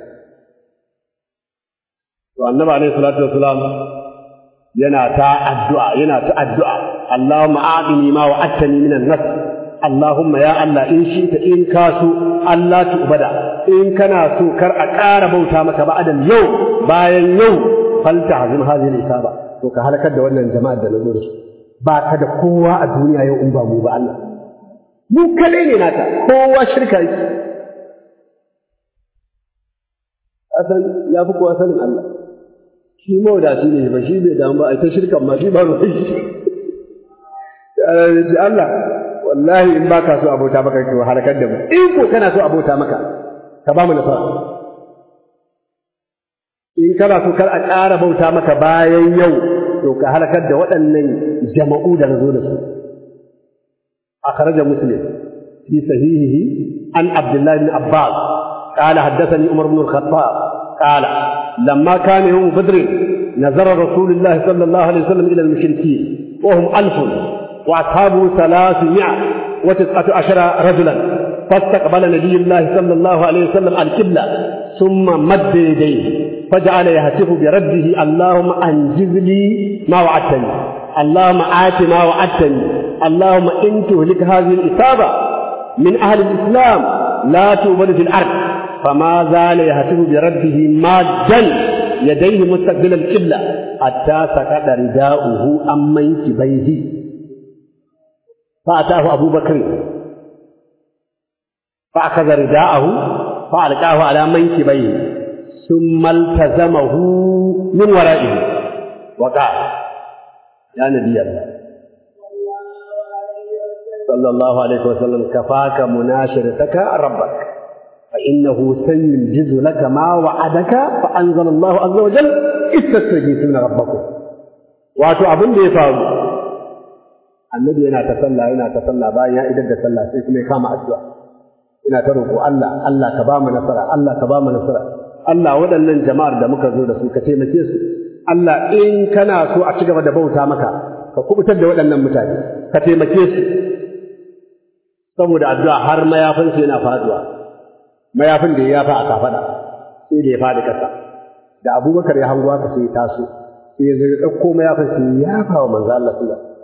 to annabi alaihi salatu wassalam yana ta addu'a yana ta addu'a Allahumma a'dini ma wa'adtani minan nas Allahumma ya Allah in shi ta in ka so Allah tu'bada in kana so kar a ƙara bauta maka ba adam yau bayan yau falta hazim hadhihi isaba to ka halakar da wannan jama'ar da nazo da su ba ka da kowa a duniya yau in ba mu ba Allah mu kadai ne naka kowa shirka yake asan ya fi kowa sanin Allah shi mawadaci ne ba shi bai damu ba a ta shirkan ma shi ba ruwan shi Allah wallahi in baka so abota maka to halakar da mu in ko kana so abota maka ka ba mu nasara in kana so kar a ƙara bauta maka bayan yau to ka halakar da waɗannan jama'u da nazo da su akhraja muslim fi sahihihi an abdullah ibn abbas قال حدثني عمر بن الخطاب قال لما كان يوم بدر نظر رسول الله صلى الله عليه وسلم إلى المشركين وهم ألف وأصحابه ثلاثمائة وتسعة عشر رجلا فاستقبل نبي الله صلى الله عليه وسلم القبلة ثم مد يديه فجعل يهتف برده اللهم أنجز لي ما وعدتني اللهم آت ما وعدتني اللهم إن تهلك هذه الإصابة من أهل الإسلام لا توبد في الأرض فما زال يهتف برده مادا يديه مستقبل القبلة حتى سقط رداؤه عن منكبيه فأتاه أبو بكر فأخذ رداءه فألقاه على منكبيه ثم التزمه من ورائه وقال يا نبي الله صلى الله عليه وسلم كفاك مناشرتك ربك fa innahu sayyijizu laka ma wa'adaka fa anzala Allahu azza wa jalla istastaghithuna rabbakum wato abin da ya faru annabi yana ta sallah yana ta sallah bayan ya idar da sallah sai kuma ya kama addu'a ina ta roƙo Allah Allah ka ba mu nasara Allah ka ba mu nasara Allah waɗannan jama'ar da muka zo da su ka taimake su Allah in kana so a ci gaba da bauta maka ka kubutar da waɗannan mutane ka taimake su saboda addu'a har mayafin su yana faduwa mayafin da ya yafa a kafada sai da ya fadi ƙasa da Abubakar ya hango haka sai ya taso sai ya zo ya ɗauko mayafin sai ya yafa wa manzo Allah sallallahu alaihi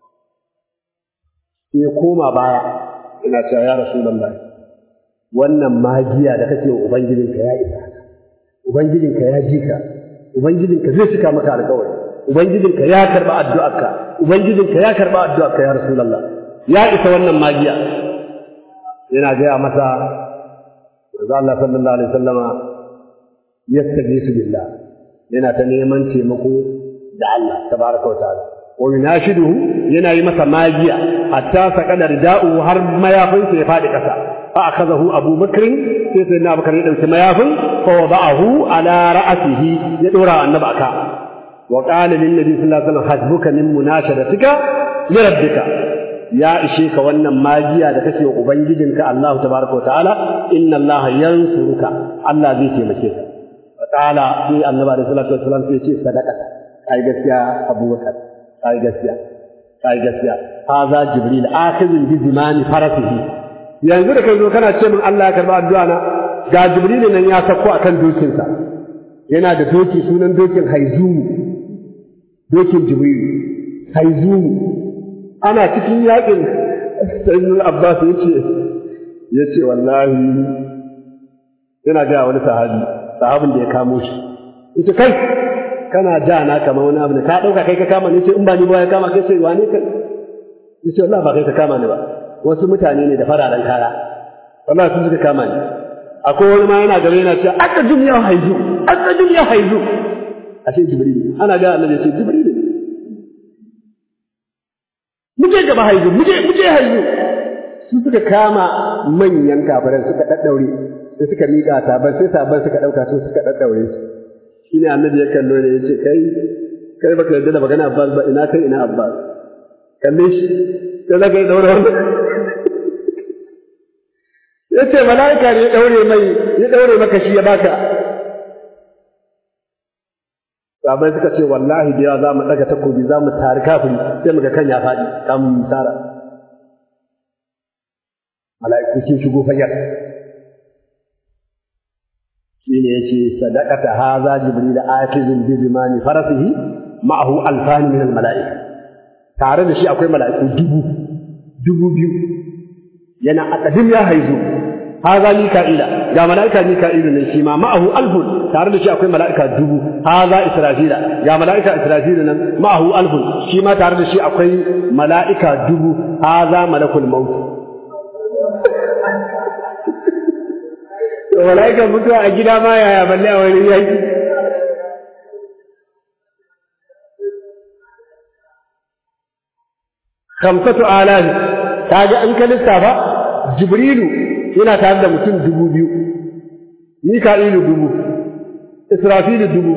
sai ya koma baya ina cewa ya rasulullahi wannan magiya da kake wa ubangijinka ya isa ubangijinka ya ji ka ubangijinka zai cika maka alƙawari ubangijinka ya karba addu'arka ubangijinka ya karba addu'arka ya rasulullah ya isa wannan magiya yana gaya masa manzo Allah sallallahu alaihi wasallama yastajisu billah yana ta neman taimako da Allah tabaraka wa ta'ala wa yunashiduhu yana yi masa magiya hatta saqada rida'u har mayafinsa ya fadi kasa fa akazahu Abu Bakr sai sai na Bakar ya dauki mayafin fa wada'ahu ala ra'sihi ya dora annabi aka wa qala lin nabi sallallahu alaihi wasallam hasbuka min munashadatika li rabbika ya ishe ka wannan magiya da kake wa ubangijinka Allah tabaraka wa ta'ala inna Allah yansuruka Allah zai taimake ka wa ta'ala sai annabi sallallahu alaihi wasallam sai ya ce sadaka kai gaskiya Abu Bakar kai gaskiya kai gaskiya haza jibril akhizun bi zimani farasihi yanzu da kai zo kana ce min Allah ya karba addu'a na ga jibril nan ya sako akan dokin sa yana da doki sunan dokin haizumu dokin jibril haizumu ana cikin yakin sayyidul abbas yace yace wallahi yana ga wani sahabi sahabin da ya kamo shi yace kai kana ja na kamar wani abu ne ka dauka kai ka kama ne ce in ba ni ba ya kama kai sai wane kai yace wallahi ba kai ka kama ni ba wasu mutane ne da fararen kaya wallahi sun suka kama ni akwai wani ma yana gaba yana cewa aka duniya haizu aka duniya haizu ashe jibril ana ga annabi ce jibril muje gaba haizu muje muje haizu su suka kama manyan kafiran suka daddaure sai suka miƙa saban sai saban suka dauka su suka daddaure su shine annabi ya kallo ne yace kai kai baka yarda da magana Abbas ba ina kai ina Abbas kalle shi sai zaka daura wannan yace malaika ne ya daure mai ya daure maka shi ya baka sabai suka ce wallahi da yawa za mu daga takobi za mu tari kafiri sai muga kan ya faɗi kamun mu tara mala'iku sun shigo fayyar shine yace sadaqata hadha jibril akizun bi zimani farasihi ma'ahu alfan min al mala'ika tare da shi akwai mala'iku dubu dubu biyu yana akadim ya haizu hadha mika'ila ga mala'ika mika'ilu ne shi ma ma'ahu alfun tare da shi akwai mala'ika dubu hadha israfila ga mala'ika israfilu nan ma'ahu alfun shi ma tare da shi akwai mala'ika dubu hadha malakul maut to mala'ika mutuwa a gida ma yaya balle a wani yaki khamsatu alaf kaga an ka lissafa jibrilu yana tare da mutum dubu biyu mika'ilu dubu israfilu dubu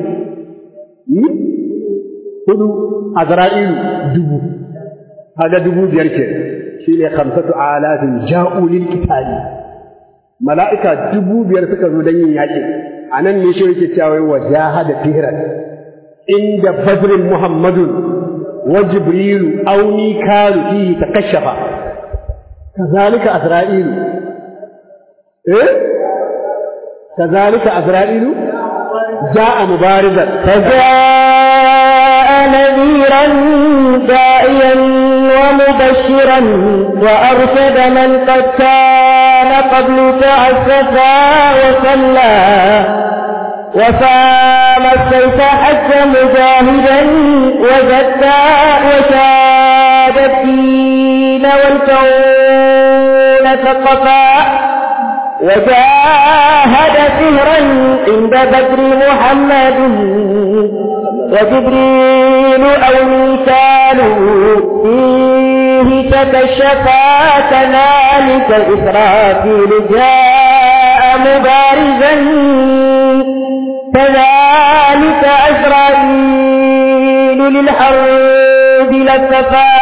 hudu azra'ilu dubu kaga dubu biyar ke shine khamsatu alafin ja'u lil qitali mala'ika dubu biyar suka zo don yin yaƙi a nan ne shi yake cewa wa jahada fihran inda badrin muhammadun wa jibrilu aw mikalu fihi takashafa kazalika azra'ilu eh kazalika azra'ilu ja'a mubarizan فجاء نذيرا داعيا ومبشرا وأرشد من قد كان قبل تعسفا وصلى وصام السيف حتى مجاهدا وزكى وشاد الدين والكون ثقفا وجاهد سهرا عند بدر محمد وجبريل أو ميكال فيه تكشفا كذلك إسرافيل جاء بارزا كذلك أسرائيل للحرب للسفا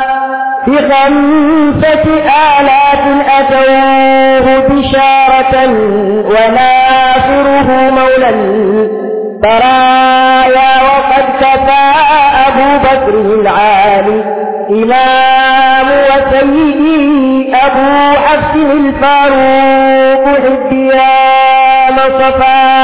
بخمسة آلاف أتوه بشارة وناصره مولى برايا وقد كفى أبو بكر العالي إمام وسيدي أبو حفص الفاروق حبيا مصفى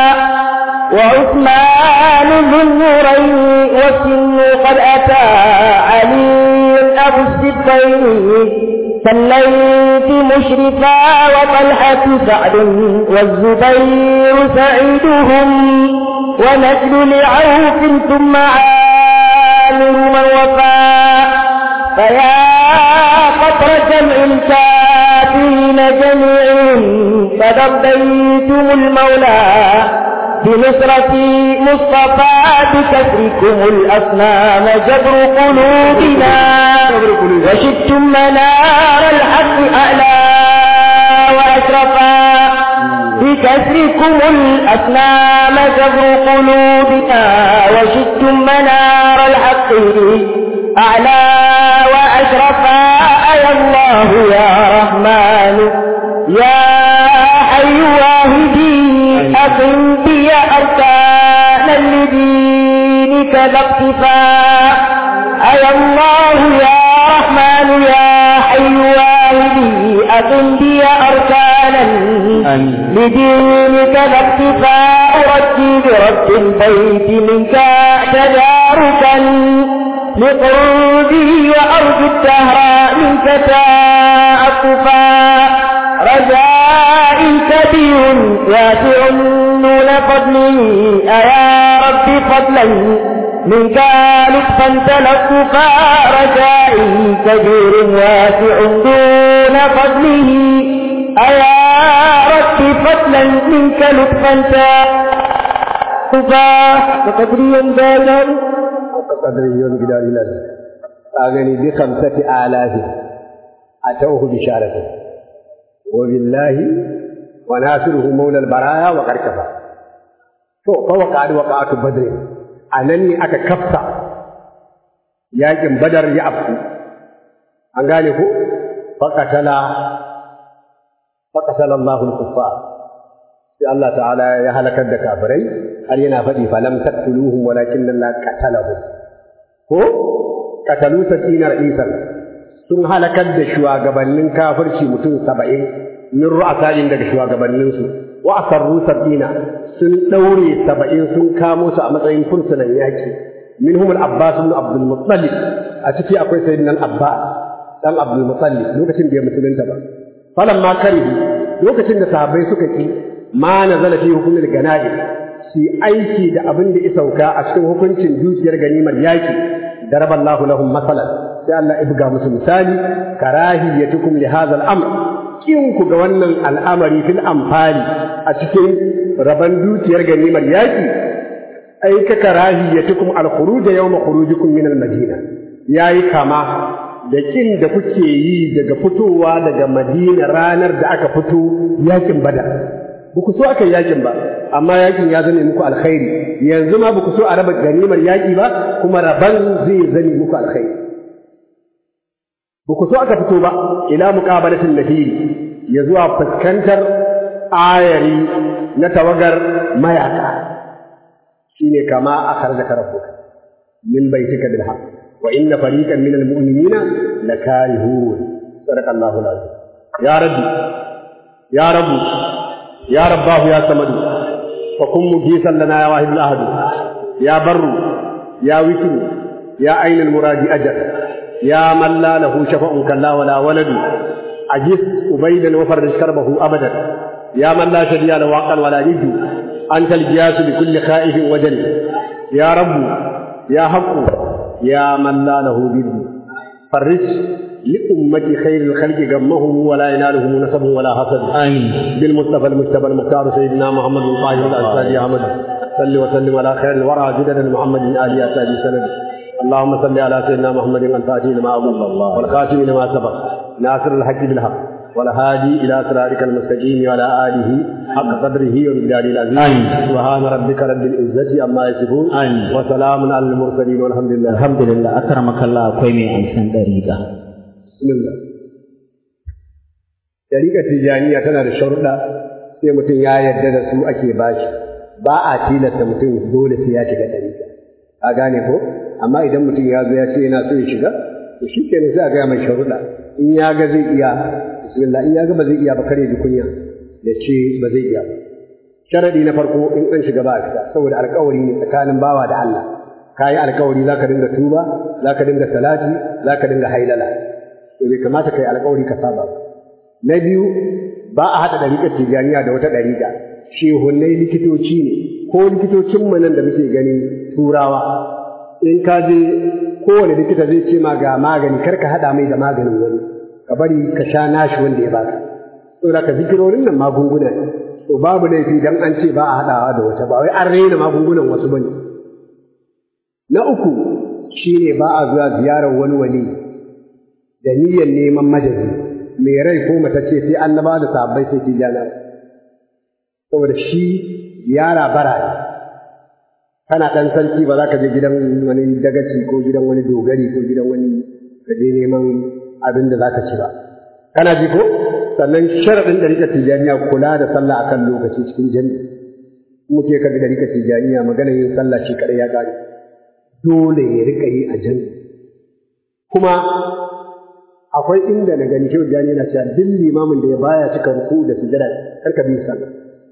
وعثمان ذو النورين والسن قد أتى علي أبو السبتين صليت مشرفا وطلحة سعد والزبير سعيدهم ونسل لعوف ثم عامر من وفى فيا قطر جمع الكافرين جميعهم قد ارضيتم المولى بنصرة مصطفى بكسركم الأصنام جبر قلوبنا وشدتم منار الحق أعلى وأشرفا بكسركم الأصنام جبر قلوبنا وشدتم منار الحق أعلى وأشرفا أي الله يا رحمن يا حي واهدي أقم بي أركانا لدينك ذا اقتفاء أي الله يا رحمن يا حي واهدي أقم بي أركانا لدينك ذا اقتفاء أرجي برب البيت منك تداركا لقربي وأرجو الدهر منك تأطفا رجاء كبير واسع دون فضله أيا رب فضلا منك لطفا تلطفا رجائي كبير واسع دون فضله أيا رب فضلا منك لطفا تلطفا وقدري ذاك قدر يوم جدار الناس أغني بخمسة آلاف أتوه بشارته وبالله وناصره مولى البرايا وقد كفى فوقع وقعت بدر أنني أكا كفى yakin badar ya afku an gane ko faqatala faqatala Allahu al-kuffar sai Allah ta'ala ya halakar da kafirai har yana faɗi falam taqtuluhum walakin Allah qatalahum ko qatalu sakinar isa sun halakar da shugabannin kafirci mutum saba'in min ru'asain daga shugabanninsu wa asarru sabina sun daure saba'in sun kamo su a matsayin fursunan yaki minhum al-abbas ibn abdul muttalib a ciki akwai sayyidina al-abbas dan abdul muttalib lokacin da ya musulunta ba falamma karihu lokacin da sahabbai suka ki ma nazala fi hukumil gana'i shi aiki da abin da ya sauka a cikin hukuncin dukiyar ganimar yaki daraballahu lahum masalan sai Allah ya buga musu misali karahiyatukum li hadha al-amr kin ku ga wannan al'amari fil amfani a cikin raban dukiyar ganimar yaki ai ka karahiyatukum al-khuruj yawma khurujikum min al-madina yayi kama da kin da kuke yi daga fitowa daga Madina ranar da aka fito yakin Badar buku so aka yakin ba amma yakin ya zame muku alkhairi yanzu ma buku so a raba ganimar yaki ba kuma raban zai zame muku alkhairi buku so aka fito ba ila muqabalatin nafiri ya zuwa fuskantar ayari na tawagar mayaka shine kama akhrajaka rabbuka min baitika bil haqq wa inna fariqan min al mu'minina lakarihun sadaqa Allahu al-azim ya rabbi ya rabbi يا رباه يا سمد فكن مجيسا لنا يا واحد الأهد يا بر يا وتر يا أين المراد أجل يا من لا له شفاء كلا ولا ولد أجس أبيدا وفرج كربه أبدا يا من لا شدي له عقل ولا يد أنت الجياس بكل خائف وجل يا رب يا حق يا من لا له ضد فرج لأمة خير الخلق غمهم ولا ينالهم نسب ولا حسد آمين بالمصطفى المجتبى المختار سيدنا محمد بن طاهر الأنصاري أحمد صل وسلم على خير الورى جدد محمد آل أسابي سند اللهم صل على سيدنا محمد الفاتح لما أضل والخاتم لما سبق ناصر الحق بالحق والهادي إلى صراطك المستقيم وعلى آله حق قدره ومقداره العظيم آمين. سبحان ربك رب العزة عما يصفون آمين. وسلام على المرسلين والحمد لله alhamdulillah akramakallah akwai mai amsan dariƙa بسم الله Dariƙar Tijjaniya tana da sharuɗa sai mutum ya yarda da su ake bashi ba a tilasta mutum dole sai ya shiga dariƙa a gane ko amma idan mutum ya zo ya ce yana so ya shiga to shi kenan sai a gaya mai sharuɗa in ya ga zai iya bismillah in ya ga ba zai iya ba kare ji kunya ya ce ba zai iya ba sharadi na farko in an shiga ba a fita saboda alƙawari ne tsakanin bawa da Allah ka yi alƙawari za ka dinga tuba za ka dinga salati za ka dinga hailala to bai kamata ka yi alƙawari ka saba ba na biyu ba a haɗa ɗariƙar tijaniya da wata ɗariƙa shehunnai likitoci ne ko likitocin mu nan da muke gani turawa in ka je kowane likita zai ce ma ga magani kar ka haɗa mai da maganin wani ka bari ka sha nashi wanda ya baka saboda ka zikirorin nan magunguna ne to babu laifi dan an ce ba a haɗawa da wata ba wai an raina magungunan wasu bane na uku shine ba a zuwa ziyarar wani wali da niyyar neman majazi mai rai ko matacce sai annaba da sahabbai sai tijana saboda shi yara bara ne kana ɗan sarki ba za ka je gidan wani dagaci ko gidan wani dogari ko gidan wani ka je neman abin da za ka ci ba kana ji ko sannan sharaɗin ɗarikar tijaniya kula da sallah akan lokaci cikin jami'i muke ka ɗarikar tijaniya magana yin sallah shi kaɗai ya ƙare dole ya riƙa yi a jami'i kuma akwai inda na gani shehu jani yana cewa duk limamin da ya baya cika ruku da sujada karka bi sallah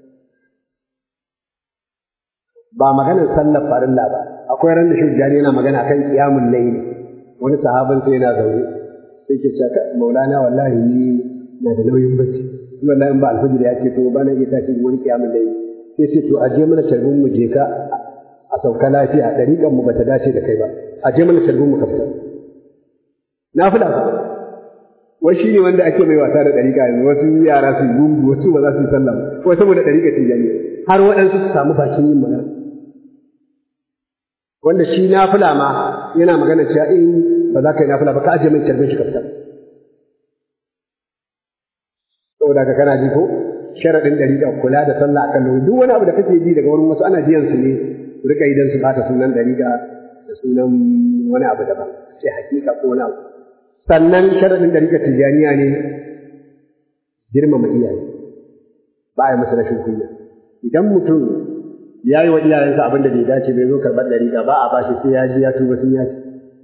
ba maganar sallar farilla ba akwai ran da shehu jani yana magana akan qiyamul layl wani sahabin sai yana zaune sai ke cewa maulana wallahi ni na da nauyin bacci wallahi in ba alfajir ya ce to ba na iya tashi wani qiyamul layl sai ce to aje mana tarbin mu je ka a sauka lafiya dariƙan mu bata dace da kai ba aje mana tarbin mu ka fita na fada wai shi ne wanda ake mai wasa da ɗariƙa yanzu wasu yara su yi gungu wasu ba za su yi sallah ba wai saboda ɗariƙa tijani har waɗansu su samu bakin yin magana wanda shi nafila ma yana magana cewa in ba za ka yi nafila ba ka ajiye mai carbin shi ka fita saboda ka kana ji ko sharaɗin ɗariƙa kula da sallah akan lokaci duk wani abu da kake ji daga wurin wasu ana biyan su ne su riƙa idan su bata sunan ɗariƙa da sunan wani abu daban sai hakika ko wani abu sannan sharaɗin ɗariƙar tijaniya ne girmama iyaye ba a yi masa rashin kunya idan mutum ya yi wa iyayensa abin da bai dace bai zo karɓar ɗariƙa ba a bashi sai ya ji ya tuba sun yaci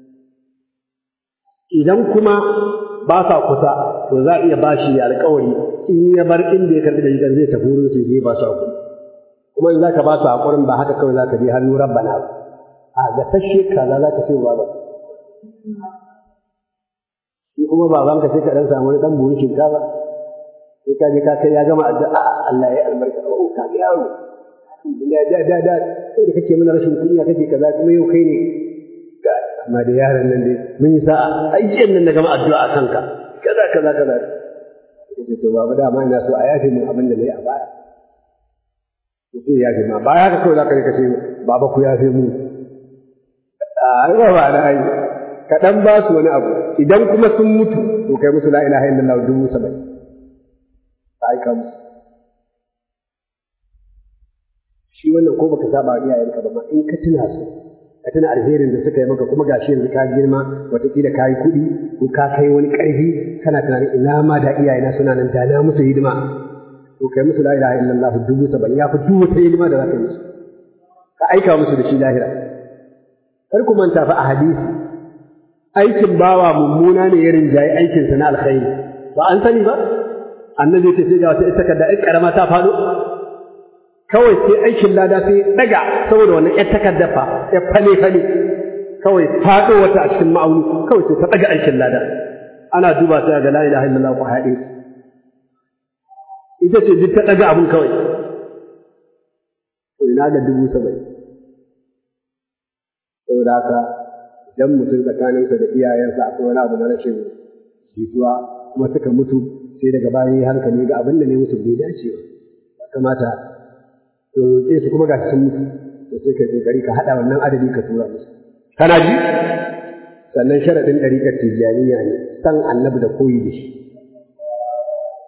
idan kuma ba sa kusa to za a iya bashi alƙawari in ya bar inda ya karɓi ɗariƙar zai tafi wurin su zai ba su haƙuri kuma in za ka ba su haƙurin ba haka kawai za ka je hannu rabbana ba a gasashe kaza za ka sai ba ba shi kuma babanka sai ka dan samu wani dan buhun shinkafa sai ka je ka kai ya gama addu'a Allah ya albarka oh ka ga yaro da da da da sai da kake mana rashin kunya kake kaza kuma yau kai ne amma da yaron nan dai mun yi sa'a ayyan nan na gama addu'a a kanka kaza kaza kaza sai to babu dama ina so a yafe mun abin da nayi a baya sai ya yafe ma baya ka kawai za ka rika ce baba ku yafe mu a ba ba da ai ka dan ba su wani abu idan kuma sun mutu to kai musu la ilaha illallah dubu saba'in ka aika musu shi wannan ko baka saba wa iyayenka ba ma in ka tuna su ka tuna alherin da suka yi maka kuma gashi yanzu ka girma wataƙila ka yi kuɗi ko ka kai wani ƙarfi kana tunanin ina ma da iyayena suna nan da na musu hidima to kai musu la ilaha illallah dubu saba'in ya fi duk wata hidima da za ka yi musu ka aika musu da shi lahira kar ku manta fa a hadisi aikin bawa mummuna ne ya rinjaye aikinsa na alkhairi ba an sani ba annabi ta ce ga wata takarda ɗan ƙarama ta faɗo kawai sai aikin lada sai daga saboda wannan ƴar takarda fa ya fale fale kawai faɗo wata a cikin ma'auni kawai sai ta daga aikin lada ana duba sai ga la ilaha illallah ko haɗe ita ce duk ta daga abun kawai to ina ga dubu saba'in saboda haka idan mutum tsakaninsa da iyayensa akwai wani abu na rashin jituwa kuma suka mutu sai daga baya yi hankali ga abin da ne musu bai dace ba kamata to roƙe su kuma ga sun mutu to sai kai kokari ka haɗa wannan adadi ka tura musu kana ji sannan sharaɗin ɗariƙar tijjaniya ne san annabi da koyi da shi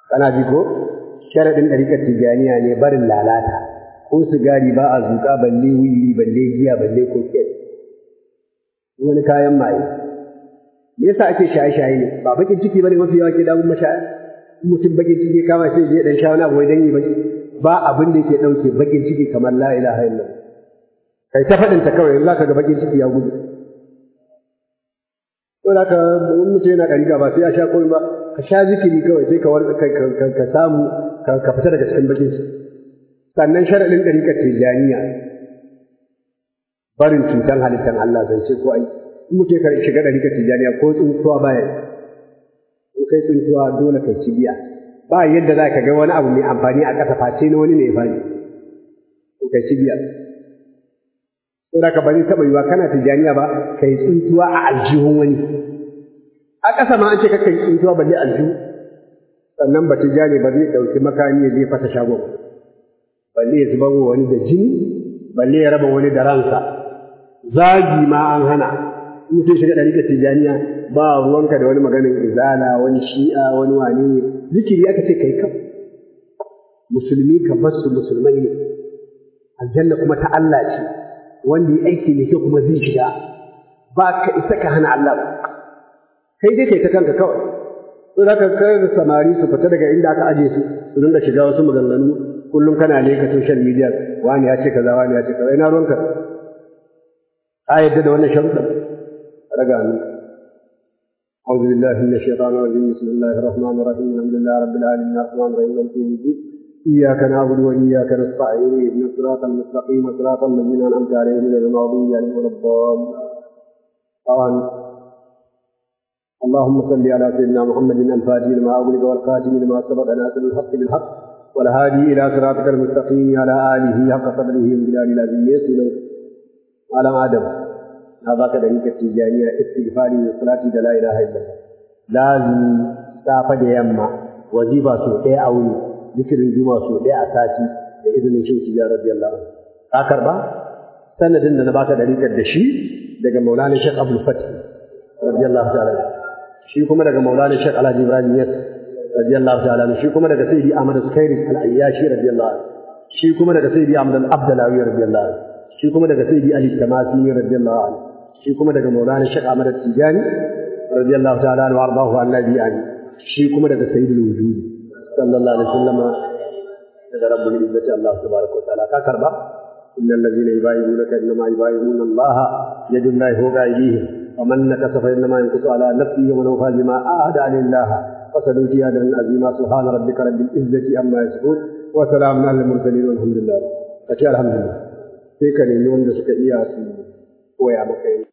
kana ji ko sharadin dariƙar tijaniya ne barin lalata ko sigari ba a zuƙa balle wiwi balle giya balle koket wani kayan maye me yasa ake shaye-shaye ne ba bakin ciki bane mafi yawa ke damun mashaya mutum bakin ciki kama sai je dan sha wani abu wai dan yi baki ba abin da yake dauke bakin ciki kamar la ilaha illallah kai ta faɗin ta kawai za ka ga bakin ciki ya gudu to da ka mutum yana ɗariƙa ba sai ya sha komai ba ka sha zikiri kawai sai ka warka ka samu ka fita daga cikin bakin ciki sannan sharaɗin ɗariƙar tijaniya barin cutan halittar Allah zance ko ai in mutum ya shiga ɗariƙar tijaniya ko tsuntuwa baya in kai tsuntuwa dole kai ci biya ba yadda za ka ga wani abu mai amfani a ƙasa face na wani ne ya fani ko kai ci biya saboda ka bari taɓa yiwa kana tijaniya ba kai tsuntuwa a aljihun wani a ƙasa ma an ce kakan tsuntuwa balle aljihu sannan ba tijani ba zai ɗauki makami ya je fasa shagon balle ya zubar wa wani da jini balle ya raba wani da ransa zagi ma an hana mutum shiga ɗariƙar tijaniya ba ruwanka da wani maganin izala wani shi'a wani wane ne zikiri aka ce kai kam musulmi ka basu musulmai ne aljanna kuma ta Allah ce wanda ya aiki ne kyau kuma zai shiga ba ka isa ka hana Allah ba kai dai kai ta kanka kawai to da ka kai da samari su fita daga inda aka aje su su dinga shiga wasu maganganu kullum kana leka social media wani ya ce kaza wani ya ce kaza ina ruwanka a yadda da wannan sharuɗa raga ni أعوذ بالله من الشيطان الرجيم بسم الله الرحمن الرحيم الحمد لله رب العالمين الرحمن الرحيم مالك يوم الدين إياك نعبد وإياك نستعين اهدنا الصراط المستقيم صراط الذين أنعمت عليهم غير المغضوب عليهم ولا الضالين طبعا اللهم صل على سيدنا محمد الفاتح لما أغلق والخاتم لما سبق ناصر الحق بالحق والهادي إلى صراطك المستقيم على آله حق قدره وبلاد العظيم يسلم على آدم هذا كذلك التجانية استغفاري والصلاة لا إله إلا الله لازم سافة يما وجيبة سوء أولي ذكر الجمعة سوء أساسي بإذن الشيخ تجارة رضي الله عنه آخر با سند إن نبات ذلك الدشي دقى مولانا الشيخ أبو الفتح رضي الله تعالى shi kuma daga maulana shek alhaji ibrahim yas radiyallahu ta'ala shi kuma daga sayyidi ahmad sukairi al-ayyashi radiyallahu shi kuma daga sayyidi ahmad al-abdalawi radiyallahu shi kuma daga sayyidi ali tamasi radiyallahu anhu shi kuma daga maulana shek ahmad tijani radiyallahu ta'ala anhu warḍahu an nabiyan shi kuma daga sayyidul wujud sallallahu alaihi wasallam daga rabbul izzati allah tabaraka wa ta'ala ka karba innal ladhina yubayyi'unaka innama yubayyi'una allah yadullahi fawqa aydihim ومن نكث فإنما ينكث على نفسه ومن أوفى بما عاهد عن الله فسنؤتي أجرا عظيما سبحان ربك رب العزة عما يصفون وسلام على المرسلين والحمد لله فشاء الحمد لله sai ka nemi wanda suka iya su koya maka